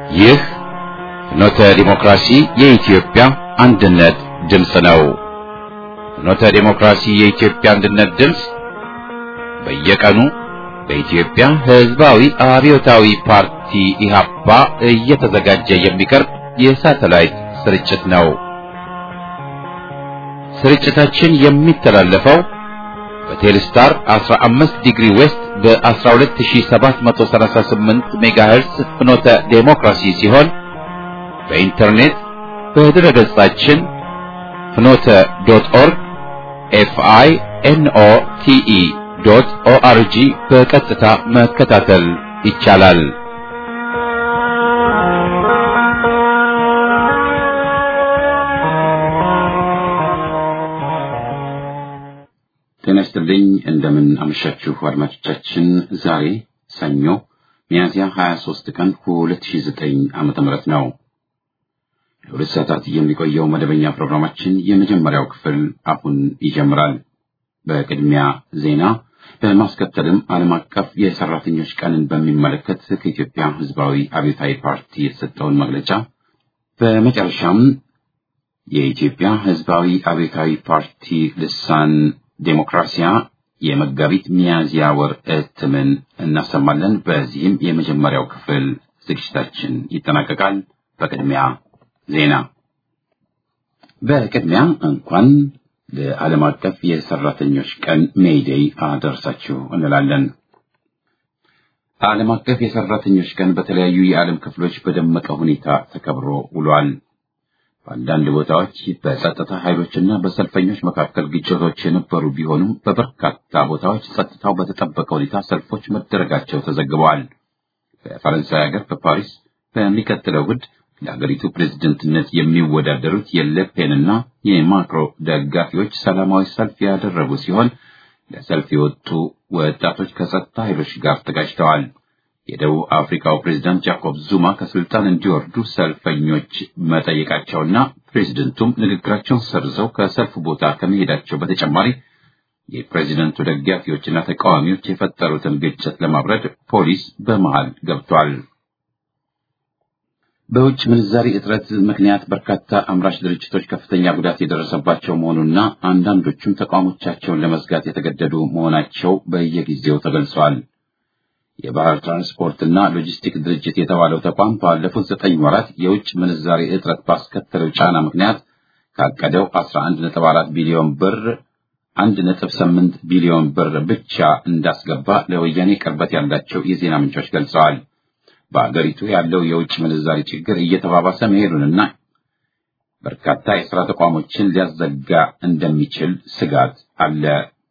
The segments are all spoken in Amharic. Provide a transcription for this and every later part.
ይህ ፍኖተ ዲሞክራሲ የኢትዮጵያ አንድነት ድምፅ ነው። ፍኖተ ዲሞክራሲ የኢትዮጵያ አንድነት ድምፅ በየቀኑ በኢትዮጵያ ሕዝባዊ አብዮታዊ ፓርቲ ኢህአፓ እየተዘጋጀ የሚቀርብ የሳተላይት ስርጭት ነው። ስርጭታችን የሚተላለፈው በቴሌስታር 15 ዲግሪ ዌስት በ12738 ሜጋሄርስ ፍኖተ ዴሞክራሲ ሲሆን በኢንተርኔት በድረ ገጻችን ፍኖተ ዶት ኦርግ ኤፍአይ ኤንኦ ቲኢ ዶት ኦአርጂ በቀጥታ መከታተል ይቻላል። ጤና ይስጥልኝ። እንደምን አመሻችሁ አድማጮቻችን። ዛሬ ሰኞ ሚያዝያ 23 ቀን 2009 ዓመተ ምህረት ነው። ለሁለት ሰዓታት የሚቆየው መደበኛ ፕሮግራማችን የመጀመሪያው ክፍል አሁን ይጀምራል። በቅድሚያ ዜና፣ በማስከተልም ዓለም አቀፍ የሰራተኞች ቀንን በሚመለከት ከኢትዮጵያ ሕዝባዊ አብዮታዊ ፓርቲ የተሰጠውን መግለጫ፣ በመጨረሻም የኢትዮጵያ ሕዝባዊ አብዮታዊ ፓርቲ ልሳን ዴሞክራሲያ የመጋቢት ሚያዝያ ወር እትምን እናሰማለን። በዚህም የመጀመሪያው ክፍል ዝግጅታችን ይጠናቀቃል። በቅድሚያ ዜና። በቅድሚያ እንኳን ለዓለም አቀፍ የሰራተኞች ቀን ሜይዴይ አደረሳችሁ እንላለን። ዓለም አቀፍ የሰራተኞች ቀን በተለያዩ የዓለም ክፍሎች በደመቀ ሁኔታ ተከብሮ ውሏል። በአንዳንድ ቦታዎች በጸጥታ ኃይሎችና በሰልፈኞች መካከል ግጭቶች የነበሩ ቢሆኑም በበርካታ ቦታዎች ጸጥታው በተጠበቀ ሁኔታ ሰልፎች መደረጋቸው ተዘግበዋል። በፈረንሳይ ሀገር በፓሪስ በሚቀጥለው እሑድ ለሀገሪቱ ፕሬዝደንትነት የሚወዳደሩት የለፔንና የማክሮ ደጋፊዎች ሰላማዊ ሰልፍ ያደረጉ ሲሆን ለሰልፍ የወጡ ወጣቶች ከጸጥታ ኃይሎች ጋር ተጋጭተዋል። የደቡብ አፍሪካው ፕሬዝዳንት ጃኮብ ዙማ ከስልጣን እንዲወርዱ ሰልፈኞች መጠየቃቸውና ፕሬዝደንቱም ንግግራቸውን ሰርዘው ከሰልፍ ቦታ ከመሄዳቸው በተጨማሪ የፕሬዝደንቱ ደጋፊዎችና ተቃዋሚዎች የፈጠሩትን ግጭት ለማብረድ ፖሊስ በመሃል ገብቷል። በውጭ ምንዛሪ እጥረት ምክንያት በርካታ አምራች ድርጅቶች ከፍተኛ ጉዳት የደረሰባቸው መሆኑና አንዳንዶቹም ተቋሞቻቸውን ለመዝጋት የተገደዱ መሆናቸው በየጊዜው ተገልጿል። የባህር ትራንስፖርትና ሎጂስቲክ ድርጅት የተባለው ተቋም ባለፉት ዘጠኝ ወራት የውጭ ምንዛሪ እጥረት ባስከተለው ጫና ምክንያት ካቀደው 11.4 ቢሊዮን ብር 1.8 ቢሊዮን ብር ብቻ እንዳስገባ ለወያኔ ቅርበት ያላቸው የዜና ምንጮች ገልጸዋል። በአገሪቱ ያለው የውጭ ምንዛሪ ችግር እየተባባሰ መሄዱንና በርካታ የሥራ ተቋሞችን ሊያዘጋ እንደሚችል ስጋት አለ።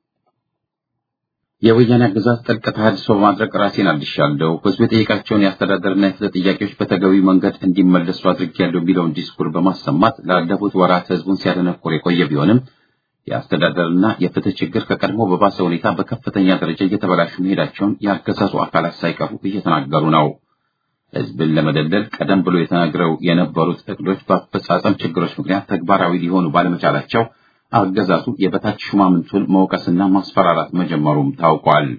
የወያኔ አገዛዝ ጥልቅ ተሃድሶ በማድረግ ራሴን አድሻለሁ፣ ሕዝቡ የጠየቃቸውን የአስተዳደርና የፍትህ ጥያቄዎች በተገቢው መንገድ እንዲመለሱ አድርጌያለሁ የሚለውን ዲስኩር በማሰማት ላለፉት ወራት ሕዝቡን ሲያደነቁር የቆየ ቢሆንም የአስተዳደርና የፍትህ ችግር ከቀድሞ በባሰ ሁኔታ በከፍተኛ ደረጃ እየተበላሹ መሄዳቸውን የአገዛዙ አካላት ሳይቀሩ እየተናገሩ ነው። ሕዝብን ለመደለል ቀደም ብሎ የተናግረው የነበሩት እቅዶች በአፈጻጸም ችግሮች ምክንያት ተግባራዊ ሊሆኑ ባለመቻላቸው አገዛዙ የበታች ሹማምንቱን መውቀስና ማስፈራራት መጀመሩም ታውቋል።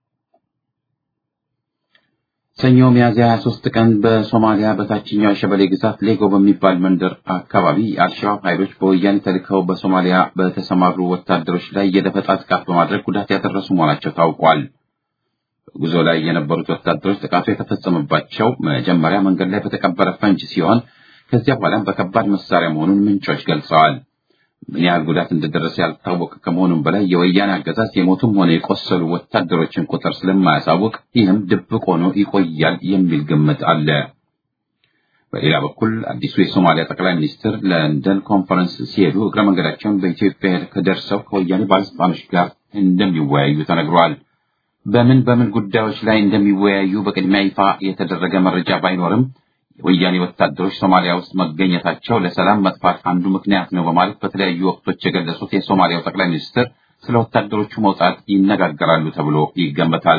ሰኞ ሚያዝያ 23 ቀን በሶማሊያ በታችኛው የሸበሌ ግዛት ሌጎ በሚባል መንደር አካባቢ የአልሸባብ ኃይሎች በወያኔ ተልከው በሶማሊያ በተሰማሩ ወታደሮች ላይ የደፈጣ ጥቃት በማድረግ ጉዳት ያደረሱ መሆናቸው ታውቋል። በጉዞ ላይ የነበሩት ወታደሮች ጥቃቱ የተፈጸመባቸው መጀመሪያ መንገድ ላይ በተቀበረ ፈንጅ ሲሆን ከዚያ በኋላም በከባድ መሳሪያ መሆኑን ምንጮች ገልጸዋል። ምን ያህል ጉዳት እንደደረሰ ያልታወቀ ከመሆኑም በላይ የወያኔ አገዛዝ የሞቱም ሆነ የቆሰሉ ወታደሮችን ቁጥር ስለማያሳውቅ ይህም ድብቅ ሆኖ ይቆያል የሚል ግምት አለ። በሌላ በኩል አዲሱ የሶማሊያ ጠቅላይ ሚኒስትር ለንደን ኮንፈረንስ ሲሄዱ እግረ መንገዳቸውን በኢትዮጵያ ደርሰው ከወያኔ ባለስልጣኖች ጋር እንደሚወያዩ ተነግሯል። በምን በምን ጉዳዮች ላይ እንደሚወያዩ በቅድሚያ ይፋ የተደረገ መረጃ ባይኖርም የወያኔ ወታደሮች ሶማሊያ ውስጥ መገኘታቸው ለሰላም መጥፋት አንዱ ምክንያት ነው በማለት በተለያዩ ወቅቶች የገለጹት የሶማሊያው ጠቅላይ ሚኒስትር ስለ ወታደሮቹ መውጣት ይነጋገራሉ ተብሎ ይገመታል።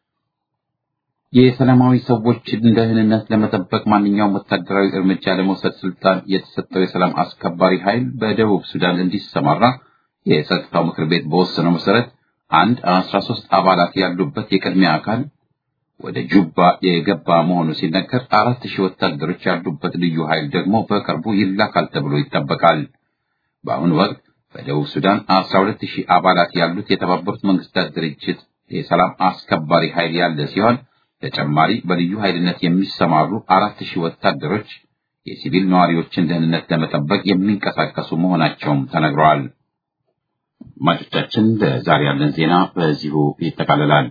የሰላማዊ ሰዎች ደህንነት ለመጠበቅ ማንኛውም ወታደራዊ እርምጃ ለመውሰድ ስልጣን የተሰጠው የሰላም አስከባሪ ኃይል በደቡብ ሱዳን እንዲሰማራ የጸጥታው ምክር ቤት በወሰነው መሰረት አንድ አስራ ሶስት አባላት ያሉበት የቅድሚያ አካል ወደ ጁባ የገባ መሆኑ ሲነገር አራት ሺህ ወታደሮች ያሉበት ልዩ ኃይል ደግሞ በቅርቡ ይላካል ተብሎ ይጠበቃል። በአሁኑ ወቅት በደቡብ ሱዳን አስራ ሁለት ሺህ አባላት ያሉት የተባበሩት መንግስታት ድርጅት የሰላም አስከባሪ ኃይል ያለ ሲሆን ተጨማሪ በልዩ ኃይልነት የሚሰማሩ አራት ሺህ ወታደሮች የሲቪል ነዋሪዎችን ደህንነት ለመጠበቅ የሚንቀሳቀሱ መሆናቸውም ተነግረዋል። አድማጮቻችን ለዛሬ ያለን ዜና በዚሁ ይጠቃልላል።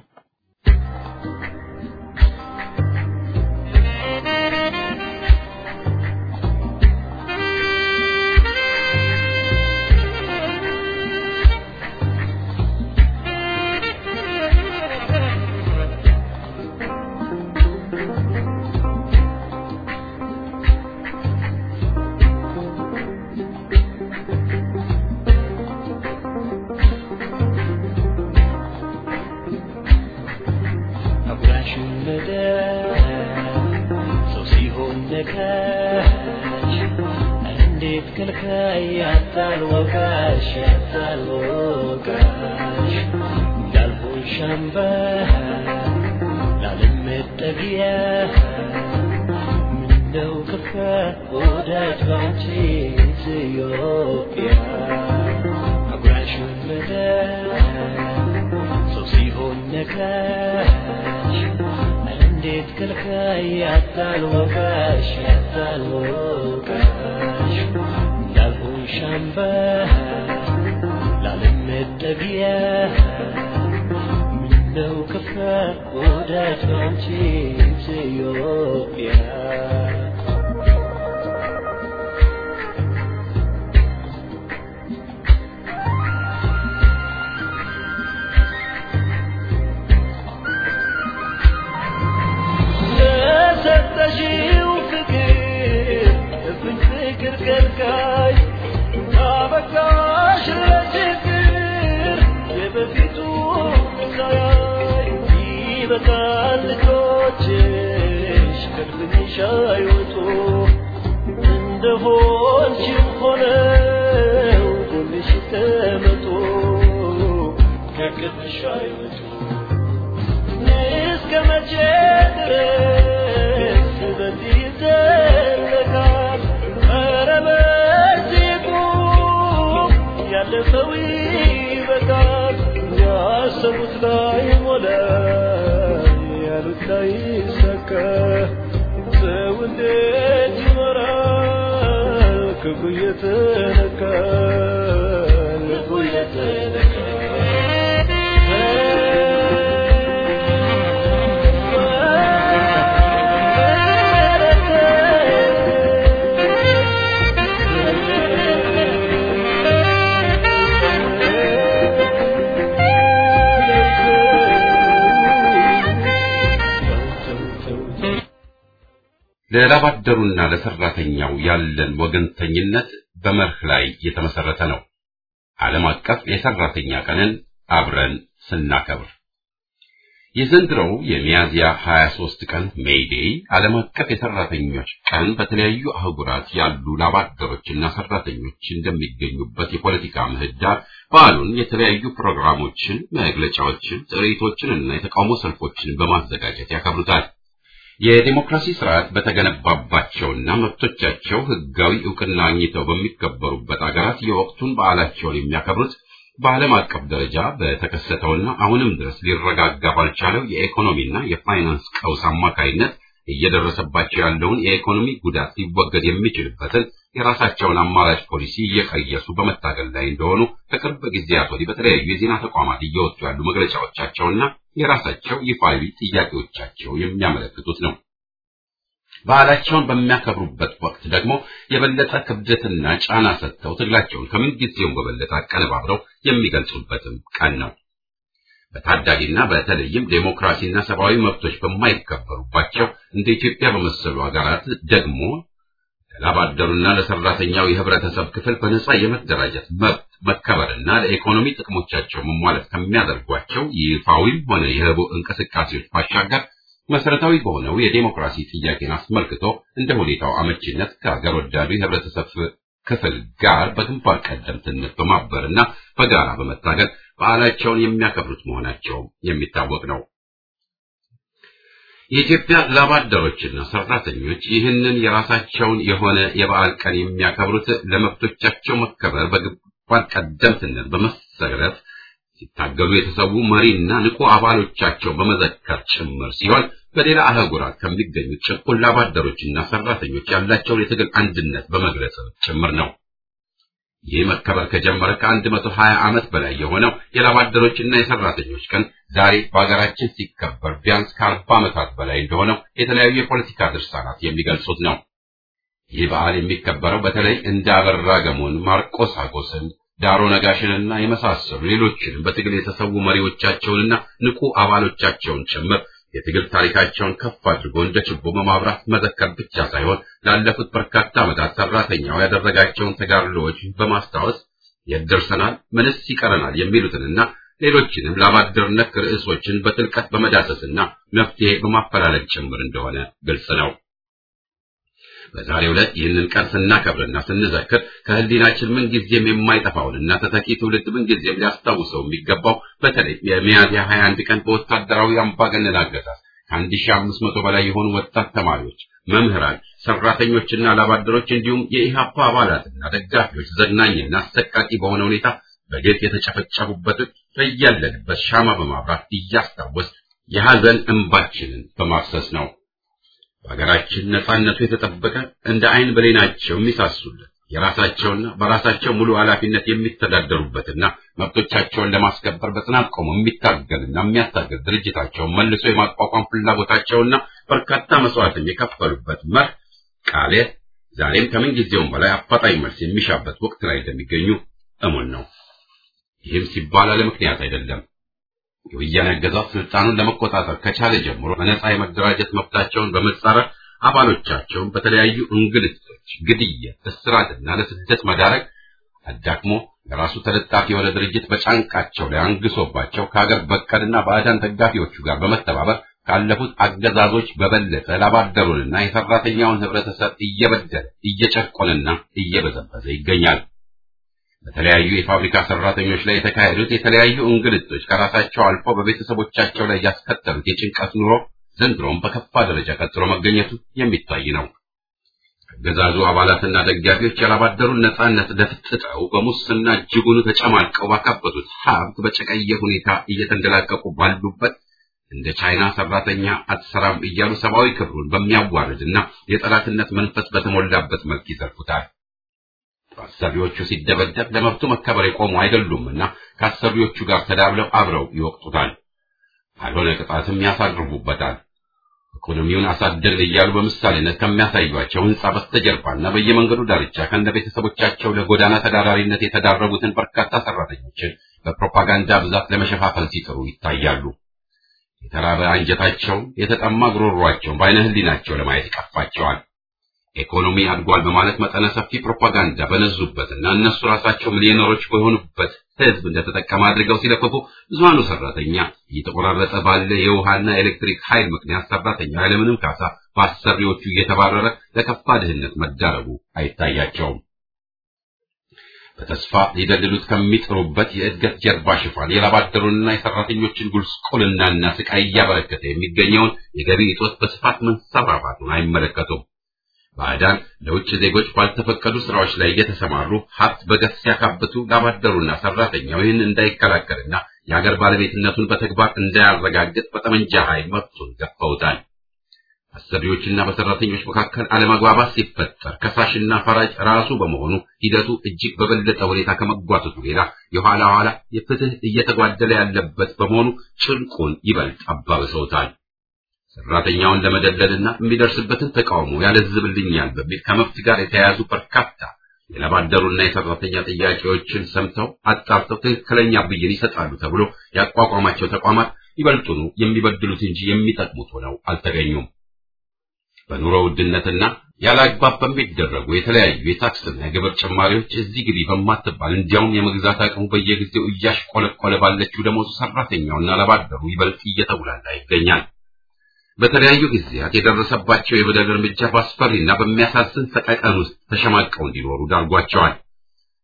ለላባደሩና ለሰራተኛው ያለን ወገንተኝነት በመርህ ላይ የተመሰረተ ነው። ዓለም አቀፍ የሰራተኛ ቀንን አብረን ስናከብር የዘንድሮው የሚያዝያ 23 ቀን ሜይዴይ ዓለም አቀፍ የሰራተኞች ቀን በተለያዩ አህጉራት ያሉ ላባደሮችና ሰራተኞች እንደሚገኙበት የፖለቲካ ምህዳር በዓሉን የተለያዩ ፕሮግራሞችን፣ መግለጫዎችን፣ ትርኢቶችን እና የተቃውሞ ሰልፎችን በማዘጋጀት ያከብሩታል። የዲሞክራሲ ስርዓት በተገነባባቸውና መብቶቻቸው ሕጋዊ እውቅና አግኝተው በሚከበሩበት አገራት የወቅቱን በዓላቸውን የሚያከብሩት በዓለም አቀፍ ደረጃ በተከሰተውና አሁንም ድረስ ሊረጋጋ ባልቻለው የኢኮኖሚና የፋይናንስ ቀውስ አማካይነት እየደረሰባቸው ያለውን የኢኮኖሚ ጉዳት ሊወገድ የሚችልበትን የራሳቸውን አማራጭ ፖሊሲ እየቀየሱ በመታገል ላይ እንደሆኑ ከቅርብ ጊዜያት ወዲህ በተለያዩ የዜና ተቋማት እየወጡ ያሉ መግለጫዎቻቸውና የራሳቸው ይፋዊ ጥያቄዎቻቸው የሚያመለክቱት ነው። በዓላቸውን በሚያከብሩበት ወቅት ደግሞ የበለጠ ክብደትና ጫና ሰጥተው ትግላቸውን ከምንጊዜውም በበለጠ አቀነባብረው የሚገልጹበትም ቀን ነው። በታዳጊና በተለይም ዴሞክራሲና ሰብአዊ መብቶች በማይከበሩባቸው እንደ ኢትዮጵያ በመሰሉ ሀገራት ደግሞ ለላባደሩና ለሰራተኛው የህብረተሰብ ክፍል በነጻ የመደራጀት መብት መከበርና ለኢኮኖሚ ጥቅሞቻቸው መሟላት ከሚያደርጓቸው ይፋዊም ሆነ የህቡ እንቅስቃሴዎች ባሻገር መሰረታዊ በሆነው የዴሞክራሲ ጥያቄን አስመልክቶ እንደ ሁኔታው አመቺነት ከሀገር ወዳዱ የህብረተሰብ ክፍል ጋር በግንባር ቀደምትነት በማበርና በጋራ በመታገል በዓላቸውን የሚያከብሩት መሆናቸው የሚታወቅ ነው። የኢትዮጵያ ላባደሮችና ሰራተኞች ይህንን የራሳቸውን የሆነ የበዓል ቀን የሚያከብሩት ለመብቶቻቸው መከበር በግንባር ቀደምትነት በመሰረት ሲታገሉ የተሰዉ መሪና ንቁ አባሎቻቸው በመዘከር ጭምር ሲሆን በሌላ አህጉራት ከሚገኙ ጭቁን ላባደሮችና ሰራተኞች ያላቸውን የትግል አንድነት በመግለጽ ጭምር ነው። ይህ መከበር ከጀመረ ከአንድ መቶ ሀያ ዓመት በላይ የሆነው የላባደሮችና የሰራተኞች ቀን ዛሬ በሀገራችን ሲከበር ቢያንስ ከአርባ ዓመታት በላይ እንደሆነው የተለያዩ የፖለቲካ ድርሳናት የሚገልጹት ነው። ይህ በዓል የሚከበረው በተለይ እንደ አበራ ገሞን፣ ማርቆስ አጎስን፣ ዳሮ ነጋሽንና የመሳሰሉ ሌሎችንም በትግል የተሰዉ መሪዎቻቸውንና ንቁ አባሎቻቸውን ጭምር የትግል ታሪካቸውን ከፍ አድርጎ እንደ ችቦ በማብራት መዘከር ብቻ ሳይሆን ላለፉት በርካታ ዓመታት ሰራተኛው ያደረጋቸውን ተጋድሎዎች በማስታወስ የት ደርሰናል፣ ምንስ ይቀረናል የሚሉትንና ሌሎችንም ላባደር ነክ ርዕሶችን በጥልቀት በመዳሰስና መፍትሄ በማፈላለግ ጭምር እንደሆነ ግልጽ ነው። በዛሬው ዕለት ይህንን ቀን ስናከብርና ስንዘክር ከህሊናችን ምንጊዜም የማይጠፋውንና ተተኪ ትውልድ ምንጊዜም ሊያስታውሰው የሚገባው በተለይ የሚያዝያ 21 ቀን በወታደራዊ አምባገነን አገዛዝ ከአንድ ሺህ አምስት መቶ በላይ የሆኑ ወጣት ተማሪዎች፣ መምህራን፣ ሰራተኞችና ላባደሮች እንዲሁም የኢህአፓ አባላትና ደጋፊዎች ዘግናኝና አሰቃቂ በሆነ ሁኔታ በግፍ የተጨፈጨፉበትን በያለንበት ሻማ በማብራት እያስታወስ የሐዘን እንባችንን በማፍሰስ ነው። በሀገራችን ነጻነቱ የተጠበቀ እንደ አይን ብሌናቸው የሚሳሱለት የራሳቸውና በራሳቸው ሙሉ ኃላፊነት የሚተዳደሩበትና መብቶቻቸውን ለማስከበር በጽናት ቆሞ የሚታገልና የሚያታገል ድርጅታቸውን መልሶ የማቋቋም ፍላጎታቸውና በርካታ መስዋዕትም የከፈሉበት መርህ ቃሌ ዛሬም ከምን ጊዜውም በላይ አፋጣኝ መልስ የሚሻበት ወቅት ላይ እንደሚገኙ እሙን ነው። ይህም ሲባል አለ ምክንያት አይደለም። የወያኔ አገዛዝ ስልጣኑን ለመቆጣጠር ከቻለ ጀምሮ በነጻ የመደራጀት መብታቸውን በመጻረር አባሎቻቸውን በተለያዩ እንግልቶች፣ ግድያ፣ እስራትና ለስደት መዳረግ አዳክሞ ለራሱ ተለጣፊ የሆነ ድርጅት በጫንቃቸው ላይ አንግሶባቸው ከሀገር በቀልና ባዕዳን ደጋፊዎቹ ጋር በመተባበር ካለፉት አገዛዞች በበለጠ ላባደሩንና የሰራተኛውን ህብረተሰብ እየበደለ እየጨቆነና እየበዘበዘ ይገኛል። በተለያዩ የፋብሪካ ሰራተኞች ላይ የተካሄዱት የተለያዩ እንግልቶች ከራሳቸው አልፎ በቤተሰቦቻቸው ላይ ያስከተሉት የጭንቀት ኑሮ ዘንድሮም በከፋ ደረጃ ቀጥሎ መገኘቱ የሚታይ ነው። አገዛዙ አባላትና ደጋፊዎች ያላባደሩን ነጻነት ደፍጥጠው በሙስና እጅጉኑ ተጨማልቀው ባካበቱት ሀብት በጨቀየ ሁኔታ እየተንደላቀቁ ባሉበት እንደ ቻይና ሰራተኛ አትሰራም እያሉ ሰብአዊ ክብሩን በሚያዋርድና የጠላትነት መንፈስ በተሞላበት መልክ ይዘርፉታል። አሰሪዎቹ ሲደበደብ ለመብቱ መከበር የቆሙ አይደሉምና ከአሰሪዎቹ ጋር ተዳብለው አብረው ይወቅጡታል። ካልሆነ ቅጣትም ያሳርፉበታል። ኢኮኖሚውን አሳደግን እያሉ በምሳሌነት ከሚያሳዩቸው ሕንጻ በስተጀርባና በየመንገዱ ዳርቻ ከነ ቤተሰቦቻቸው ለጎዳና ተዳዳሪነት የተዳረጉትን በርካታ ሰራተኞችን በፕሮፓጋንዳ ብዛት ለመሸፋፈን ሲጥሩ ይታያሉ። የተራበ አንጀታቸውን፣ የተጠማ ጉሮሯቸውን በዓይነ ሕሊናቸው ለማየት ይቀፋቸዋል። ኢኮኖሚ አድጓል በማለት መጠነ ሰፊ ፕሮፓጋንዳ በነዙበትና እነሱ ራሳቸው ሚሊዮነሮች በሆኑበት ህዝብ እንደተጠቀመ አድርገው ሲለፍፉ ብዙሃኑ ሰራተኛ እየተቆራረጠ ባለ የውሃና የኤሌክትሪክ ኃይል ምክንያት ሰራተኛ ያለምንም ካሳ በአሰሪዎቹ እየተባረረ ለከፋ ድህነት መዳረጉ አይታያቸውም። በተስፋ ሊደልሉት ከሚጥሩበት የእድገት ጀርባ ሽፋን የላባደሩንና የሰራተኞችን ጉስቁልናና ስቃይ እያበረከተ የሚገኘውን የገቢ እጦት በስፋት መንሰራፋቱን አይመለከቱም። ባዕዳን ለውጭ ዜጎች ባልተፈቀዱ ስራዎች ላይ እየተሰማሩ ሀብት በገፍ ሲያካብቱ ላባደሩና ሰራተኛው ይህን እንዳይከላከልና የሀገር ባለቤትነቱን በተግባር እንዳያረጋግጥ በጠመንጃ ኃይል መብቱን ገፈውታል። አሰሪዎችና በሰራተኞች መካከል አለመግባባት ሲፈጠር ከሳሽና ፈራጅ ራሱ በመሆኑ ሂደቱ እጅግ በበለጠ ሁኔታ ከመጓተቱ ሌላ የኋላ ኋላ የፍትህ እየተጓደለ ያለበት በመሆኑ ጭንቁን ይበልጥ አባብሰውታል። ሰራተኛውን ለመደለልና የሚደርስበትን ተቃውሞ ያለዝብልኛል በሚል ከመብት ጋር የተያያዙ በርካታ የላባደሩና የሰራተኛ ጥያቄዎችን ሰምተው አጣርተው ትክክለኛ ብይን ይሰጣሉ ተብሎ ያቋቋማቸው ተቋማት ይበልጡኑ የሚበድሉት እንጂ የሚጠቅሙት ሆነው አልተገኙም። በኑሮ ውድነትና ያለ አግባብ በሚደረጉ የተለያዩ የታክስና የግብር ጭማሪዎች እዚህ ግቢ በማትባል እንዲያውም የመግዛት አቅሙ በየጊዜው እያሽቆለቆለ ባለችው ደሞዙ ሰራተኛውና ላባደሩ ይበልጥ እየተጉላላ ይገኛል። በተለያዩ ጊዜያት የደረሰባቸው የበደል እርምጃ በአስፈሪና በሚያሳዝን ሰቀቀን ውስጥ ተሸማቀው እንዲኖሩ ዳርጓቸዋል።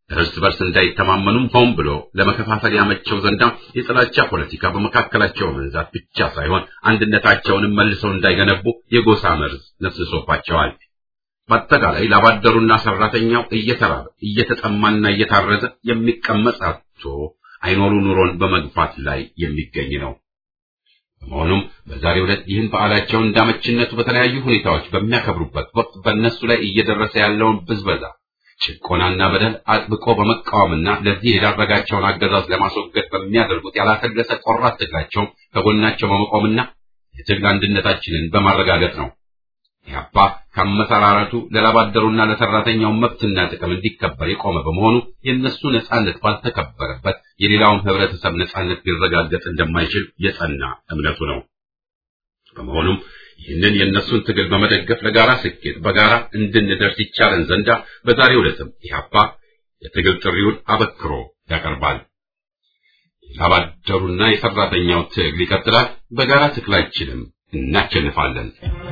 እርስ በርስ እንዳይተማመኑም ሆን ብሎ ለመከፋፈል ያመቸው ዘንዳ የጥላቻ ፖለቲካ በመካከላቸው መንዛት ብቻ ሳይሆን አንድነታቸውንም መልሰው እንዳይገነቡ የጎሳ መርዝ ነስሶባቸዋል። በአጠቃላይ ላባደሩና ሰራተኛው እየተራበ እየተጠማና እየታረዘ የሚቀመጥ አጥቶ አይኖሩ ኑሮን በመግፋት ላይ የሚገኝ ነው። በመሆኑም በዛሬው ዕለት ይህን በዓላቸውን እንዳመችነቱ በተለያዩ ሁኔታዎች በሚያከብሩበት ወቅት በእነሱ ላይ እየደረሰ ያለውን ብዝበዛ፣ ጭቆናና በደል አጥብቆ በመቃወምና ለዚህ የዳረጋቸውን አገዛዝ ለማስወገድ በሚያደርጉት ያላሰለሰ ቆራት ትግላቸውም ከጎናቸው በመቆምና የትግል አንድነታችንን በማረጋገጥ ነው። ኢህአፓ ከአመሰራረቱ ለላባደሩና ለሰራተኛው መብትና ጥቅም እንዲከበር የቆመ በመሆኑ የእነሱ ነጻነት ባልተከበረበት የሌላውን ህብረተሰብ ነጻነት ሊረጋገጥ እንደማይችል የጸና እምነቱ ነው። በመሆኑም ይህንን የእነሱን ትግል በመደገፍ ለጋራ ስኬት በጋራ እንድንደርስ ይቻለን ዘንዳ በዛሬው ዕለትም ኢህአፓ የትግል ጥሪውን አበክሮ ያቀርባል። የላባደሩና የሰራተኛው ትግል ይቀጥላል። በጋራ ትግላችንም እናሸንፋለን።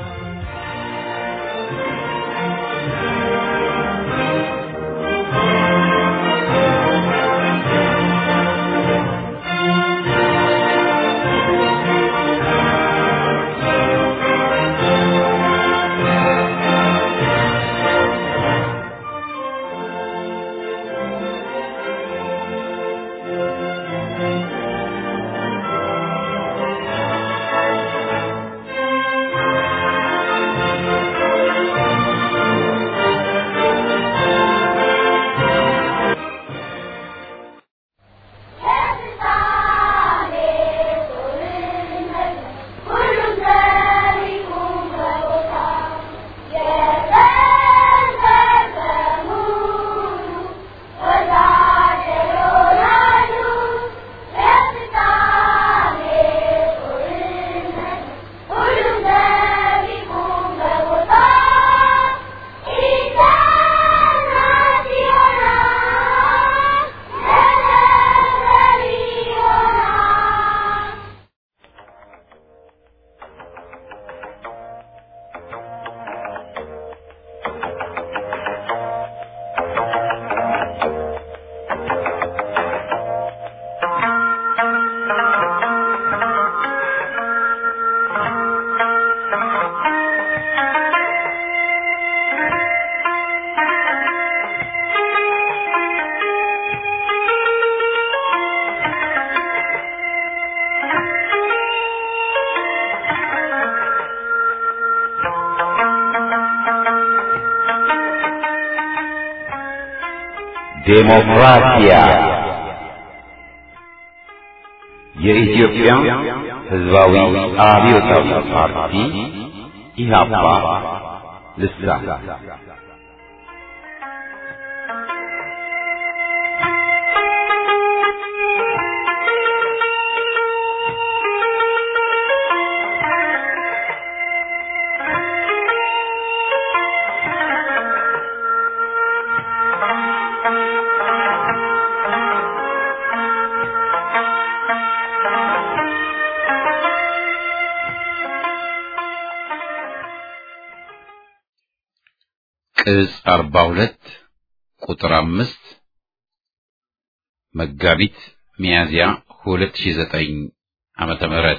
ዴሞክራሲያ የኢትዮጵያ ሕዝባዊ አብዮታዊ ፓርቲ ኢህአፓ ልሳን ቅጽ አርባ ሁለት ቁጥር አምስት መጋቢት ሚያዝያ ሁለት ሺ ዘጠኝ ዓመተ ምህረት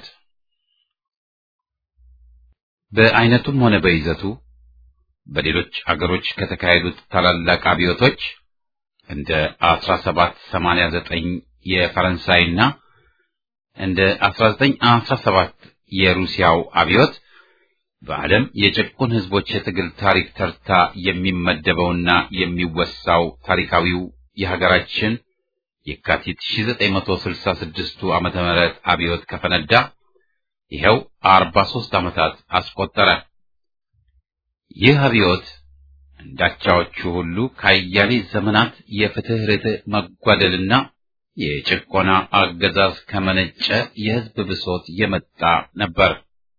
በአይነቱም ሆነ በይዘቱ በሌሎች አገሮች ከተካሄዱት ታላላቅ አብዮቶች እንደ 1789 የፈረንሳይና እንደ 1917 የሩሲያው አብዮት በዓለም የጭቁን ሕዝቦች የትግል ታሪክ ተርታ የሚመደበውና የሚወሳው ታሪካዊው የሀገራችን የካቲት 1966ቱ ዓመተ ምህረት አብዮት ከፈነዳ ይኸው 43 ዓመታት አስቆጠረ። ይህ አብዮት እንዳቻዎቹ ሁሉ ከአያሌ ዘመናት የፍትህ ርትዕ መጓደልና የጭቆና አገዛዝ ከመነጨ የሕዝብ ብሶት የመጣ ነበር።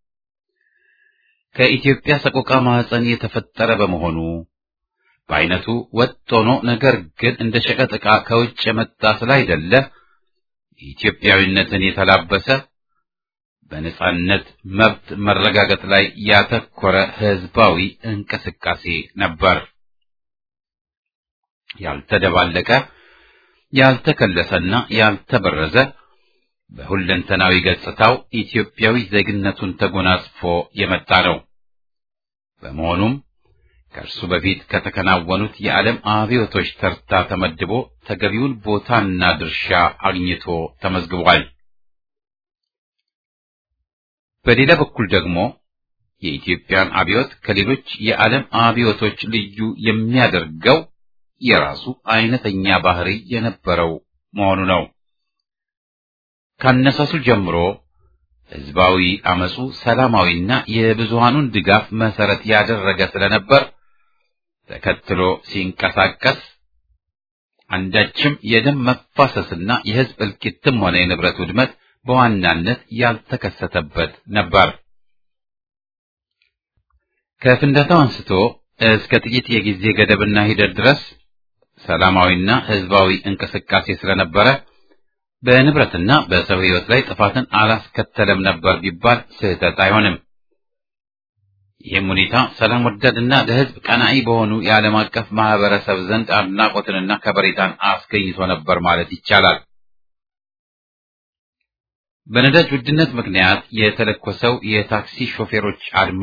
ከኢትዮጵያ ሰቆቃ ማህፀን የተፈጠረ በመሆኑ በአይነቱ ወጥ ሆኖ ነገር ግን እንደ ሸቀጥ ዕቃ ከውጭ የመጣ ስላይደለ ኢትዮጵያዊነትን የተላበሰ በነጻነት መብት መረጋገጥ ላይ ያተኮረ ህዝባዊ እንቅስቃሴ ነበር። ያልተደባለቀ ያልተከለሰና ያልተበረዘ በሁለንተናዊ ገጽታው ኢትዮጵያዊ ዜግነቱን ተጎናጽፎ የመጣ ነው። በመሆኑም ከእርሱ በፊት ከተከናወኑት የዓለም አብዮቶች ተርታ ተመድቦ ተገቢውን ቦታና ድርሻ አግኝቶ ተመዝግቧል። በሌላ በኩል ደግሞ የኢትዮጵያን አብዮት ከሌሎች የዓለም አብዮቶች ልዩ የሚያደርገው የራሱ አይነተኛ ባህሪ የነበረው መሆኑ ነው። ካነሳሱ ጀምሮ ህዝባዊ አመጹ ሰላማዊና የብዙሃኑን ድጋፍ መሰረት ያደረገ ስለነበር ተከትሎ ሲንቀሳቀስ አንዳችም የደም መፋሰስና የህዝብ እልቂትም ሆነ የንብረት ውድመት በዋናነት ያልተከሰተበት ነበር። ከፍንዳታው አንስቶ እስከ ጥቂት የጊዜ ገደብና ሂደት ድረስ ሰላማዊና ህዝባዊ እንቅስቃሴ ስለነበረ በንብረትና በሰው ህይወት ላይ ጥፋትን አላስከተለም ነበር ቢባል ስህተት አይሆንም። ይህም ሁኔታ ሰላም ወዳድና ለህዝብ ቀናኢ በሆኑ የዓለም አቀፍ ማህበረሰብ ዘንድ አድናቆትንና ከበሬታን አስገኝቶ ነበር ማለት ይቻላል። በነዳጅ ውድነት ምክንያት የተለኮሰው የታክሲ ሾፌሮች አድማ፣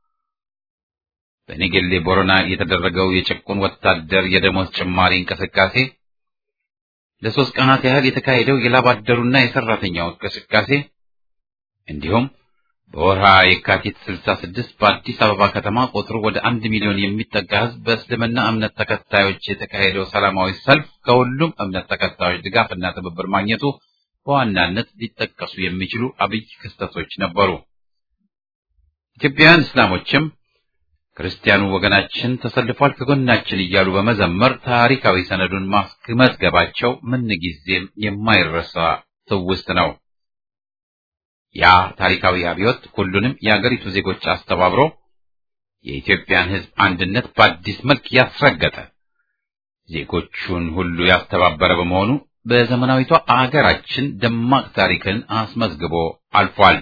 በኔጌሌ ቦረና የተደረገው የጭቁን ወታደር የደሞዝ ጭማሪ እንቅስቃሴ፣ ለሶስት ቀናት ያህል የተካሄደው የላብ አደሩና የሰራተኛው እንቅስቃሴ እንዲሁም በወርሃ የካቲት 66 በአዲስ አበባ ከተማ ቁጥሩ ወደ አንድ ሚሊዮን የሚጠጋ ህዝብ በእስልምና እምነት ተከታዮች የተካሄደው ሰላማዊ ሰልፍ ከሁሉም እምነት ተከታዮች ድጋፍና ትብብር ማግኘቱ በዋናነት ሊጠቀሱ የሚችሉ አብይ ክስተቶች ነበሩ። ኢትዮጵያውያን እስላሞችም ክርስቲያኑ ወገናችን ተሰልፏል ከጎናችን እያሉ በመዘመር ታሪካዊ ሰነዱን ማስመዝገባቸው ምንጊዜም የማይረሳ ትውስት ነው። ያ ታሪካዊ አብዮት ሁሉንም የአገሪቱ ዜጎች አስተባብሮ የኢትዮጵያን ሕዝብ አንድነት በአዲስ መልክ ያስረገጠ ዜጎቹን ሁሉ ያስተባበረ በመሆኑ በዘመናዊቷ አገራችን ደማቅ ታሪክን አስመዝግቦ አልፏል።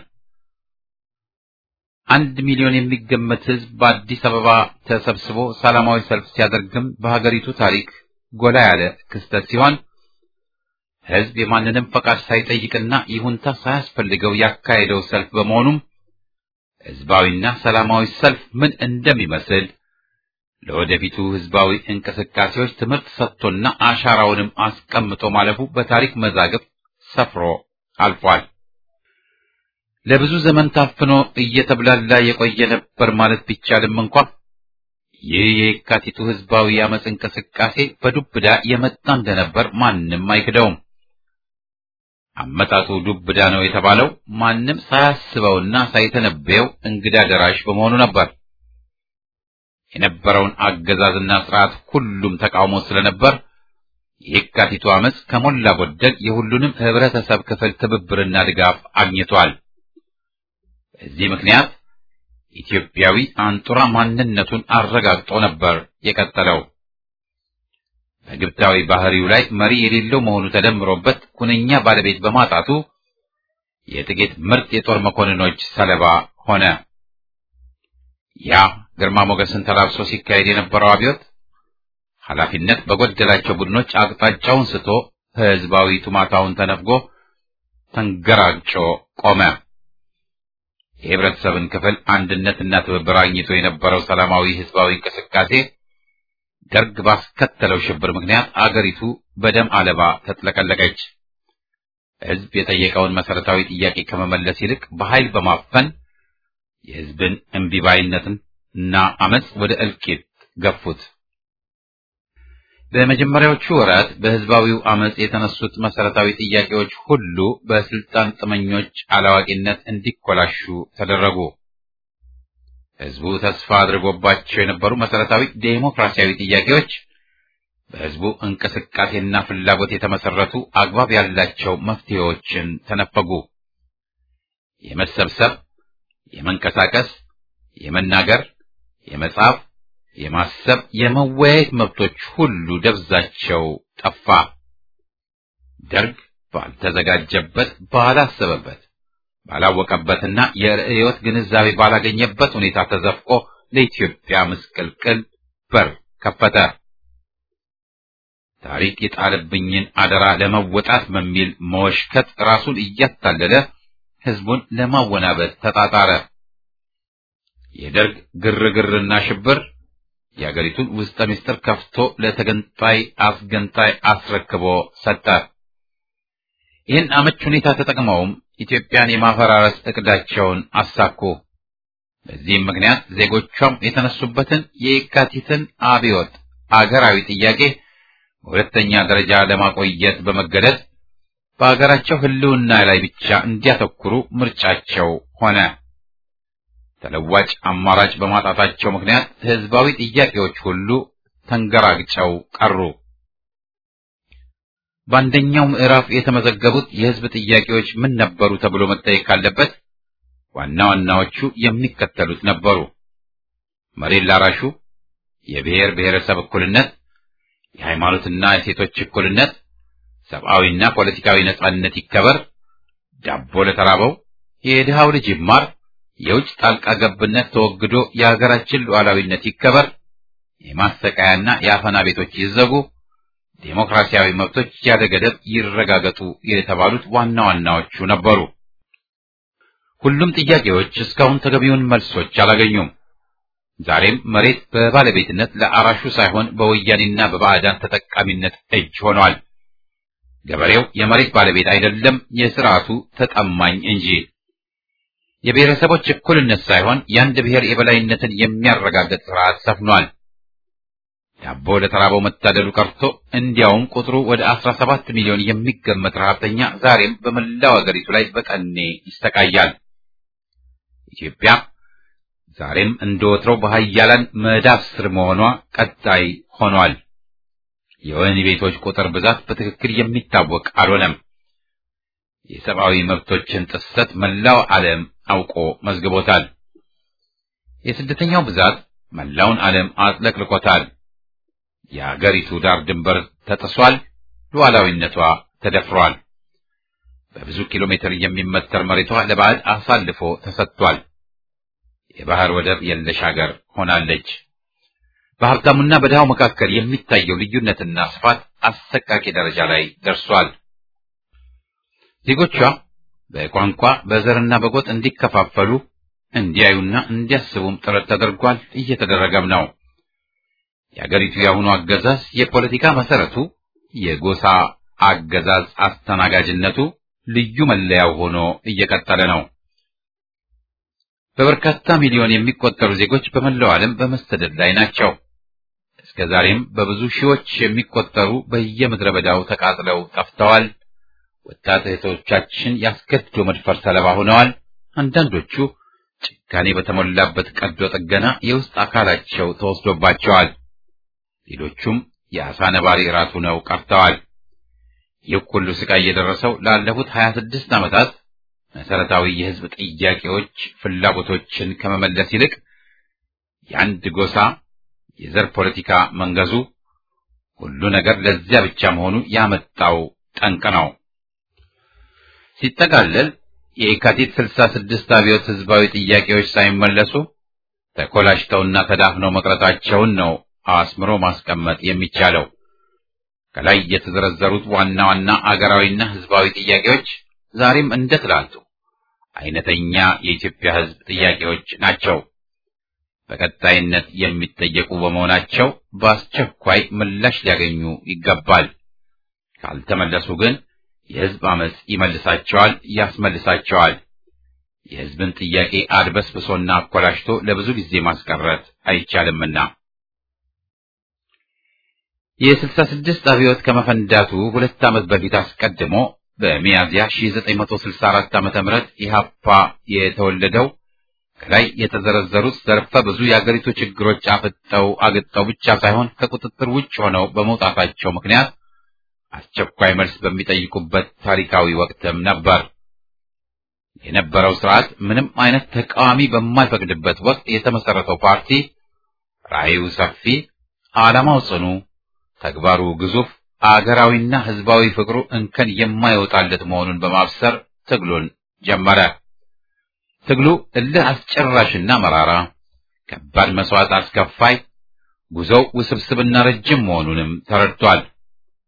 አንድ ሚሊዮን የሚገመት ሕዝብ በአዲስ አበባ ተሰብስቦ ሰላማዊ ሰልፍ ሲያደርግም በሀገሪቱ ታሪክ ጎላ ያለ ክስተት ሲሆን ሕዝብ የማንንም ፈቃድ ሳይጠይቅና ይሁንታ ሳያስፈልገው ያካሄደው ሰልፍ በመሆኑም ሕዝባዊና ሰላማዊ ሰልፍ ምን እንደሚመስል ለወደፊቱ ሕዝባዊ እንቅስቃሴዎች ትምህርት ሰጥቶና አሻራውንም አስቀምጦ ማለፉ በታሪክ መዛግብት ሰፍሮ አልፏል። ለብዙ ዘመን ታፍኖ እየተብላላ የቆየ ነበር ማለት ቢቻልም እንኳ ይህ የካቲቱ ሕዝባዊ አመፅ እንቅስቃሴ በዱብዳ የመጣ እንደነበር ማንም አይክደውም። አመጣጡ ዱብዳ ነው የተባለው ማንም ሳያስበውና ሳይተነበየው እንግዳ ደራሽ በመሆኑ ነበር። የነበረውን አገዛዝና ስርዓት ሁሉም ተቃውሞ ስለነበር የካቲቱ አመፅ ከሞላ ጎደል የሁሉንም ህብረተሰብ ክፍል ትብብርና ድጋፍ አግኝቷል። በዚህ ምክንያት ኢትዮጵያዊ አንጡራ ማንነቱን አረጋግጦ ነበር የቀጠለው። በግብታዊ ባህሪው ላይ መሪ የሌለው መሆኑ ተደምሮበት ኩነኛ ባለቤት በማጣቱ የጥቂት ምርጥ የጦር መኮንኖች ሰለባ ሆነ። ያ ግርማ ሞገስን ተላብሶ ሲካሄድ የነበረው አብዮት ኃላፊነት በጎደላቸው ቡድኖች አቅጣጫውን ስቶ ህዝባዊ ቱማታውን ተነፍጎ ተንገራግጮ ቆመ። የህብረተሰብን ክፍል አንድነትና ትብብር አግኝቶ የነበረው ሰላማዊ ህዝባዊ እንቅስቃሴ ደርግ ባስከተለው ሽብር ምክንያት አገሪቱ በደም አለባ ተጥለቀለቀች። ህዝብ የጠየቀውን መሰረታዊ ጥያቄ ከመመለስ ይልቅ በኃይል በማፈን የህዝብን እምቢባይነትን እና አመፅ ወደ እልቂት ገፉት። በመጀመሪያዎቹ ወራት በህዝባዊው አመፅ የተነሱት መሰረታዊ ጥያቄዎች ሁሉ በስልጣን ጥመኞች አላዋቂነት እንዲኮላሹ ተደረጉ። ህዝቡ ተስፋ አድርጎባቸው የነበሩ መሰረታዊ ዴሞክራሲያዊ ጥያቄዎች በህዝቡ እንቅስቃሴና ፍላጎት የተመሰረቱ አግባብ ያላቸው መፍትሄዎችን ተነፈጉ። የመሰብሰብ፣ የመንቀሳቀስ፣ የመናገር፣ የመጻፍ፣ የማሰብ፣ የመወያየት መብቶች ሁሉ ደብዛቸው ጠፋ። ደርግ ባልተዘጋጀበት፣ ባላሰበበት ባላወቀበትና የርዕዮት ግንዛቤ ባላገኘበት ሁኔታ ተዘፍቆ ለኢትዮጵያ ምስቅልቅል በር ከፈተ። ታሪክ የጣለብኝን አደራ ለመወጣት በሚል መወሽከት ራሱን እያታለለ ህዝቡን ለማወናበድ ተጣጣረ። የደርግ ግርግርና ሽብር የአገሪቱን ውስጠ ምስጢር ከፍቶ ለተገንጣይ አስገንጣይ አስረክቦ ሰጠ። ይህን አመች ሁኔታ ተጠቅመውም ኢትዮጵያን የማፈራረስ እቅዳቸውን አሳኩ። በዚህም ምክንያት ዜጎቿም የተነሱበትን የየካቲትን አብዮት አገራዊ ጥያቄ በሁለተኛ ደረጃ ለማቆየት በመገደድ በአገራቸው ህልውና ላይ ብቻ እንዲያተኩሩ ምርጫቸው ሆነ። ተለዋጭ አማራጭ በማጣታቸው ምክንያት ህዝባዊ ጥያቄዎች ሁሉ ተንገራግጨው ቀሩ። በአንደኛው ምዕራፍ የተመዘገቡት የህዝብ ጥያቄዎች ምን ነበሩ ተብሎ መጠየቅ ካለበት ዋና ዋናዎቹ የሚከተሉት ነበሩ። መሬት ላራሹ፣ የብሔር ብሔረሰብ እኩልነት፣ የሃይማኖትና የሴቶች እኩልነት፣ ሰብአዊና ፖለቲካዊ ነጻነት ይከበር፣ ዳቦ ለተራበው፣ የድሃው ልጅ ይማር፣ የውጭ ጣልቃ ገብነት ተወግዶ የሀገራችን ሉዓላዊነት ይከበር፣ የማሰቃያና የአፈና ቤቶች ይዘጉ፣ ዴሞክራሲያዊ መብቶች ያለ ገደብ ይረጋገጡ የተባሉት ዋና ዋናዎቹ ነበሩ። ሁሉም ጥያቄዎች እስካሁን ተገቢውን መልሶች አላገኙም። ዛሬም መሬት በባለቤትነት ለአራሹ ሳይሆን በወያኔና በባዕዳን ተጠቃሚነት እጅ ሆኗል። ገበሬው የመሬት ባለቤት አይደለም፣ የስርዓቱ ተጠማኝ እንጂ። የብሔረሰቦች እኩልነት ሳይሆን የአንድ ብሔር የበላይነትን የሚያረጋግጥ ስርዓት ሰፍኗል። ዳቦ ለተራበው መታደሉ ቀርቶ እንዲያውም ቁጥሩ ወደ አስራ ሰባት ሚሊዮን የሚገመት ረሃብተኛ ዛሬም በመላው አገሪቱ ላይ በጠኔ ይሰቃያል። ኢትዮጵያ ዛሬም እንደ ወትሮው በሀያላን መዳፍ ስር መሆኗ ቀጣይ ሆኗል። የወህኒ ቤቶች ቁጥር ብዛት በትክክል የሚታወቅ አልሆነም። የሰብአዊ መብቶችን ጥሰት መላው ዓለም አውቆ መዝግቦታል። የስደተኛው ብዛት መላውን ዓለም አጥለቅልቆታል። የአገሪቱ ዳር ድንበር ተጥሷል። ሉዓላዊነቷ ተደፍሯል። በብዙ ኪሎ ሜትር የሚመተር መሬቷ ለባዕድ አሳልፎ ተሰጥቷል። የባህር ወደብ የለሽ ሀገር ሆናለች። በሀብታሙና በድሃው መካከል የሚታየው ልዩነትና ስፋት አሰቃቂ ደረጃ ላይ ደርሷል። ዜጎቿ በቋንቋ በዘርና በጎጥ እንዲከፋፈሉ እንዲያዩና እንዲያስቡም ጥረት ተደርጓል፣ እየተደረገም ነው። የአገሪቱ የአሁኑ አገዛዝ የፖለቲካ መሰረቱ የጎሳ አገዛዝ አስተናጋጅነቱ ልዩ መለያው ሆኖ እየቀጠለ ነው። በበርካታ ሚሊዮን የሚቆጠሩ ዜጎች በመላው ዓለም በመሰደድ ላይ ናቸው። እስከ ዛሬም በብዙ ሺዎች የሚቆጠሩ በየምድረ በዳው ተቃጥለው ጠፍተዋል። ወጣት እህቶቻችን ያስገድዶ መድፈር ሰለባ ሆነዋል። አንዳንዶቹ ጭካኔ በተሞላበት ቀዶ ጥገና የውስጥ አካላቸው ተወስዶባቸዋል። ሌሎቹም የአሳ ነባሪ ራሱ ነው ቀርተዋል። ይህ ሁሉ ስቃይ የደረሰው ላለፉት 26 ዓመታት መሰረታዊ የህዝብ ጥያቄዎች፣ ፍላጎቶችን ከመመለስ ይልቅ የአንድ ጎሳ የዘር ፖለቲካ መንገዙ ሁሉ ነገር ለዚያ ብቻ መሆኑ ያመጣው ጠንቅ ነው። ሲጠቃለል የየካቲት 66 አብዮት ህዝባዊ ጥያቄዎች ሳይመለሱ ተኮላሽተውና ተዳፍነው መቅረታቸውን ነው አስምሮ ማስቀመጥ የሚቻለው። ከላይ የተዘረዘሩት ዋና ዋና አገራዊና ህዝባዊ ጥያቄዎች ዛሬም እንደ ትላንቱ አይነተኛ የኢትዮጵያ ህዝብ ጥያቄዎች ናቸው። በቀጣይነት የሚጠየቁ በመሆናቸው በአስቸኳይ ምላሽ ሊያገኙ ይገባል። ካልተመለሱ ግን የህዝብ አመጽ ይመልሳቸዋል፣ ያስመልሳቸዋል። የህዝብን ጥያቄ አድበስብሶና አኮላሽቶ ለብዙ ጊዜ ማስቀረት አይቻልምና የስልሳ ስድስት አብዮት ከመፈንዳቱ ሁለት ዓመት በፊት አስቀድሞ በሚያዝያ 1964 ዓመተ ምህረት ኢህአፓ የተወለደው ከላይ የተዘረዘሩት ዘርፈ ብዙ የአገሪቱ ችግሮች አፍጠው አግጠው ብቻ ሳይሆን ከቁጥጥር ውጭ ሆነው በመውጣታቸው ምክንያት አስቸኳይ መልስ በሚጠይቁበት ታሪካዊ ወቅትም ነበር። የነበረው ስርዓት ምንም አይነት ተቃዋሚ በማይፈቅድበት ወቅት የተመሰረተው ፓርቲ ራዕዩ ሰፊ፣ ዓላማው ጽኑ፣ ተግባሩ ግዙፍ፣ አገራዊና ህዝባዊ ፍቅሩ እንከን የማይወጣለት መሆኑን በማብሰር ትግሉን ጀመረ። ትግሉ እልህ አስጨራሽና መራራ፣ ከባድ መስዋዕት አስከፋይ፣ ጉዞው ውስብስብና ረጅም መሆኑንም ተረድቷል።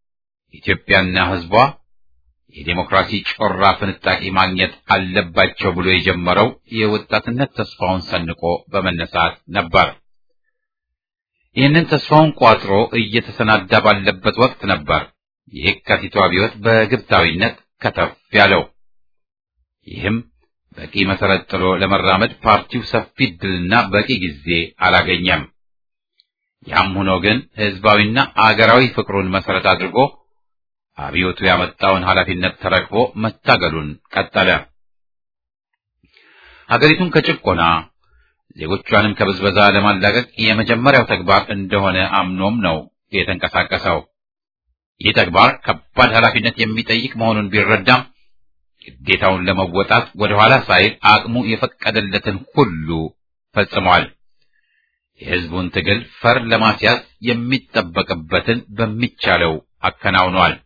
ኢትዮጵያና ሕዝቧ የዴሞክራሲ ጮራ ፍንጣቂ ማግኘት አለባቸው ብሎ የጀመረው የወጣትነት ተስፋውን ሰንቆ በመነሳት ነበር። ይህንን ተስፋውን ቋጥሮ እየተሰናዳ ባለበት ወቅት ነበር የየካቲቱ አብዮት በግብታዊነት ከተፍ ያለው። ይህም በቂ መሰረት ጥሎ ለመራመድ ፓርቲው ሰፊ ዕድልና በቂ ጊዜ አላገኘም። ያም ሆኖ ግን ህዝባዊና አገራዊ ፍቅሩን መሰረት አድርጎ አብዮቱ ያመጣውን ኃላፊነት ተረክቦ መታገሉን ቀጠለ። ሀገሪቱን ከጭቆና ዜጎቿንም ከብዝበዛ ለማላቀቅ የመጀመሪያው ተግባር እንደሆነ አምኖም ነው የተንቀሳቀሰው። ይህ ተግባር ከባድ ኃላፊነት የሚጠይቅ መሆኑን ቢረዳም ግዴታውን ለመወጣት ወደ ኋላ ሳይል አቅሙ የፈቀደለትን ሁሉ ፈጽሟል። የህዝቡን ትግል ፈር ለማስያዝ የሚጠበቅበትን በሚቻለው አከናውኗል።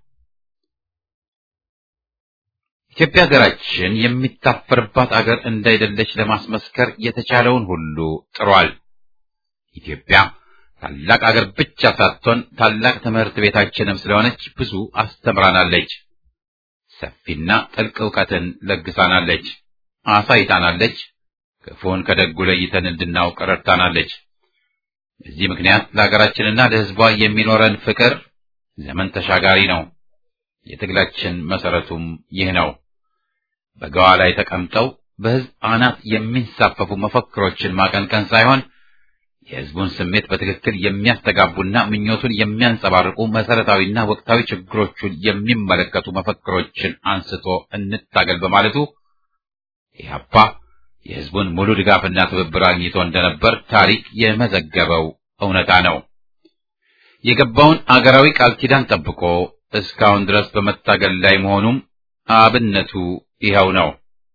ኢትዮጵያ ሀገራችን የሚታፈርባት አገር እንዳይደለች ለማስመስከር የተቻለውን ሁሉ ጥሯል። ኢትዮጵያ ታላቅ አገር ብቻ ሳትሆን ታላቅ ትምህርት ቤታችንም ስለሆነች ብዙ አስተምራናለች። ሰፊና ጥልቅ ዕውቀትን ለግሳናለች፣ አሳይታናለች። ክፉን ከደጉ ለይተን እንድናውቅ ረድታናለች። በዚህ ምክንያት ለሀገራችንና ለሕዝቧ የሚኖረን ፍቅር ዘመን ተሻጋሪ ነው። የትግላችን መሰረቱም ይህ ነው። በገዋ ላይ ተቀምጠው በሕዝብ አናት የሚንሳፈፉ መፈክሮችን ማቀንቀን ሳይሆን የሕዝቡን ስሜት በትክክል የሚያስተጋቡና ምኞቱን የሚያንጸባርቁ መሰረታዊና ወቅታዊ ችግሮቹን የሚመለከቱ መፈክሮችን አንስቶ እንታገል በማለቱ ኢህአፓ የሕዝቡን ሙሉ ድጋፍና ትብብር አግኝቶ እንደነበር ታሪክ የመዘገበው እውነታ ነው። የገባውን አገራዊ ቃል ኪዳን ጠብቆ እስካሁን ድረስ በመታገል ላይ መሆኑም አብነቱ ይኸው ነው።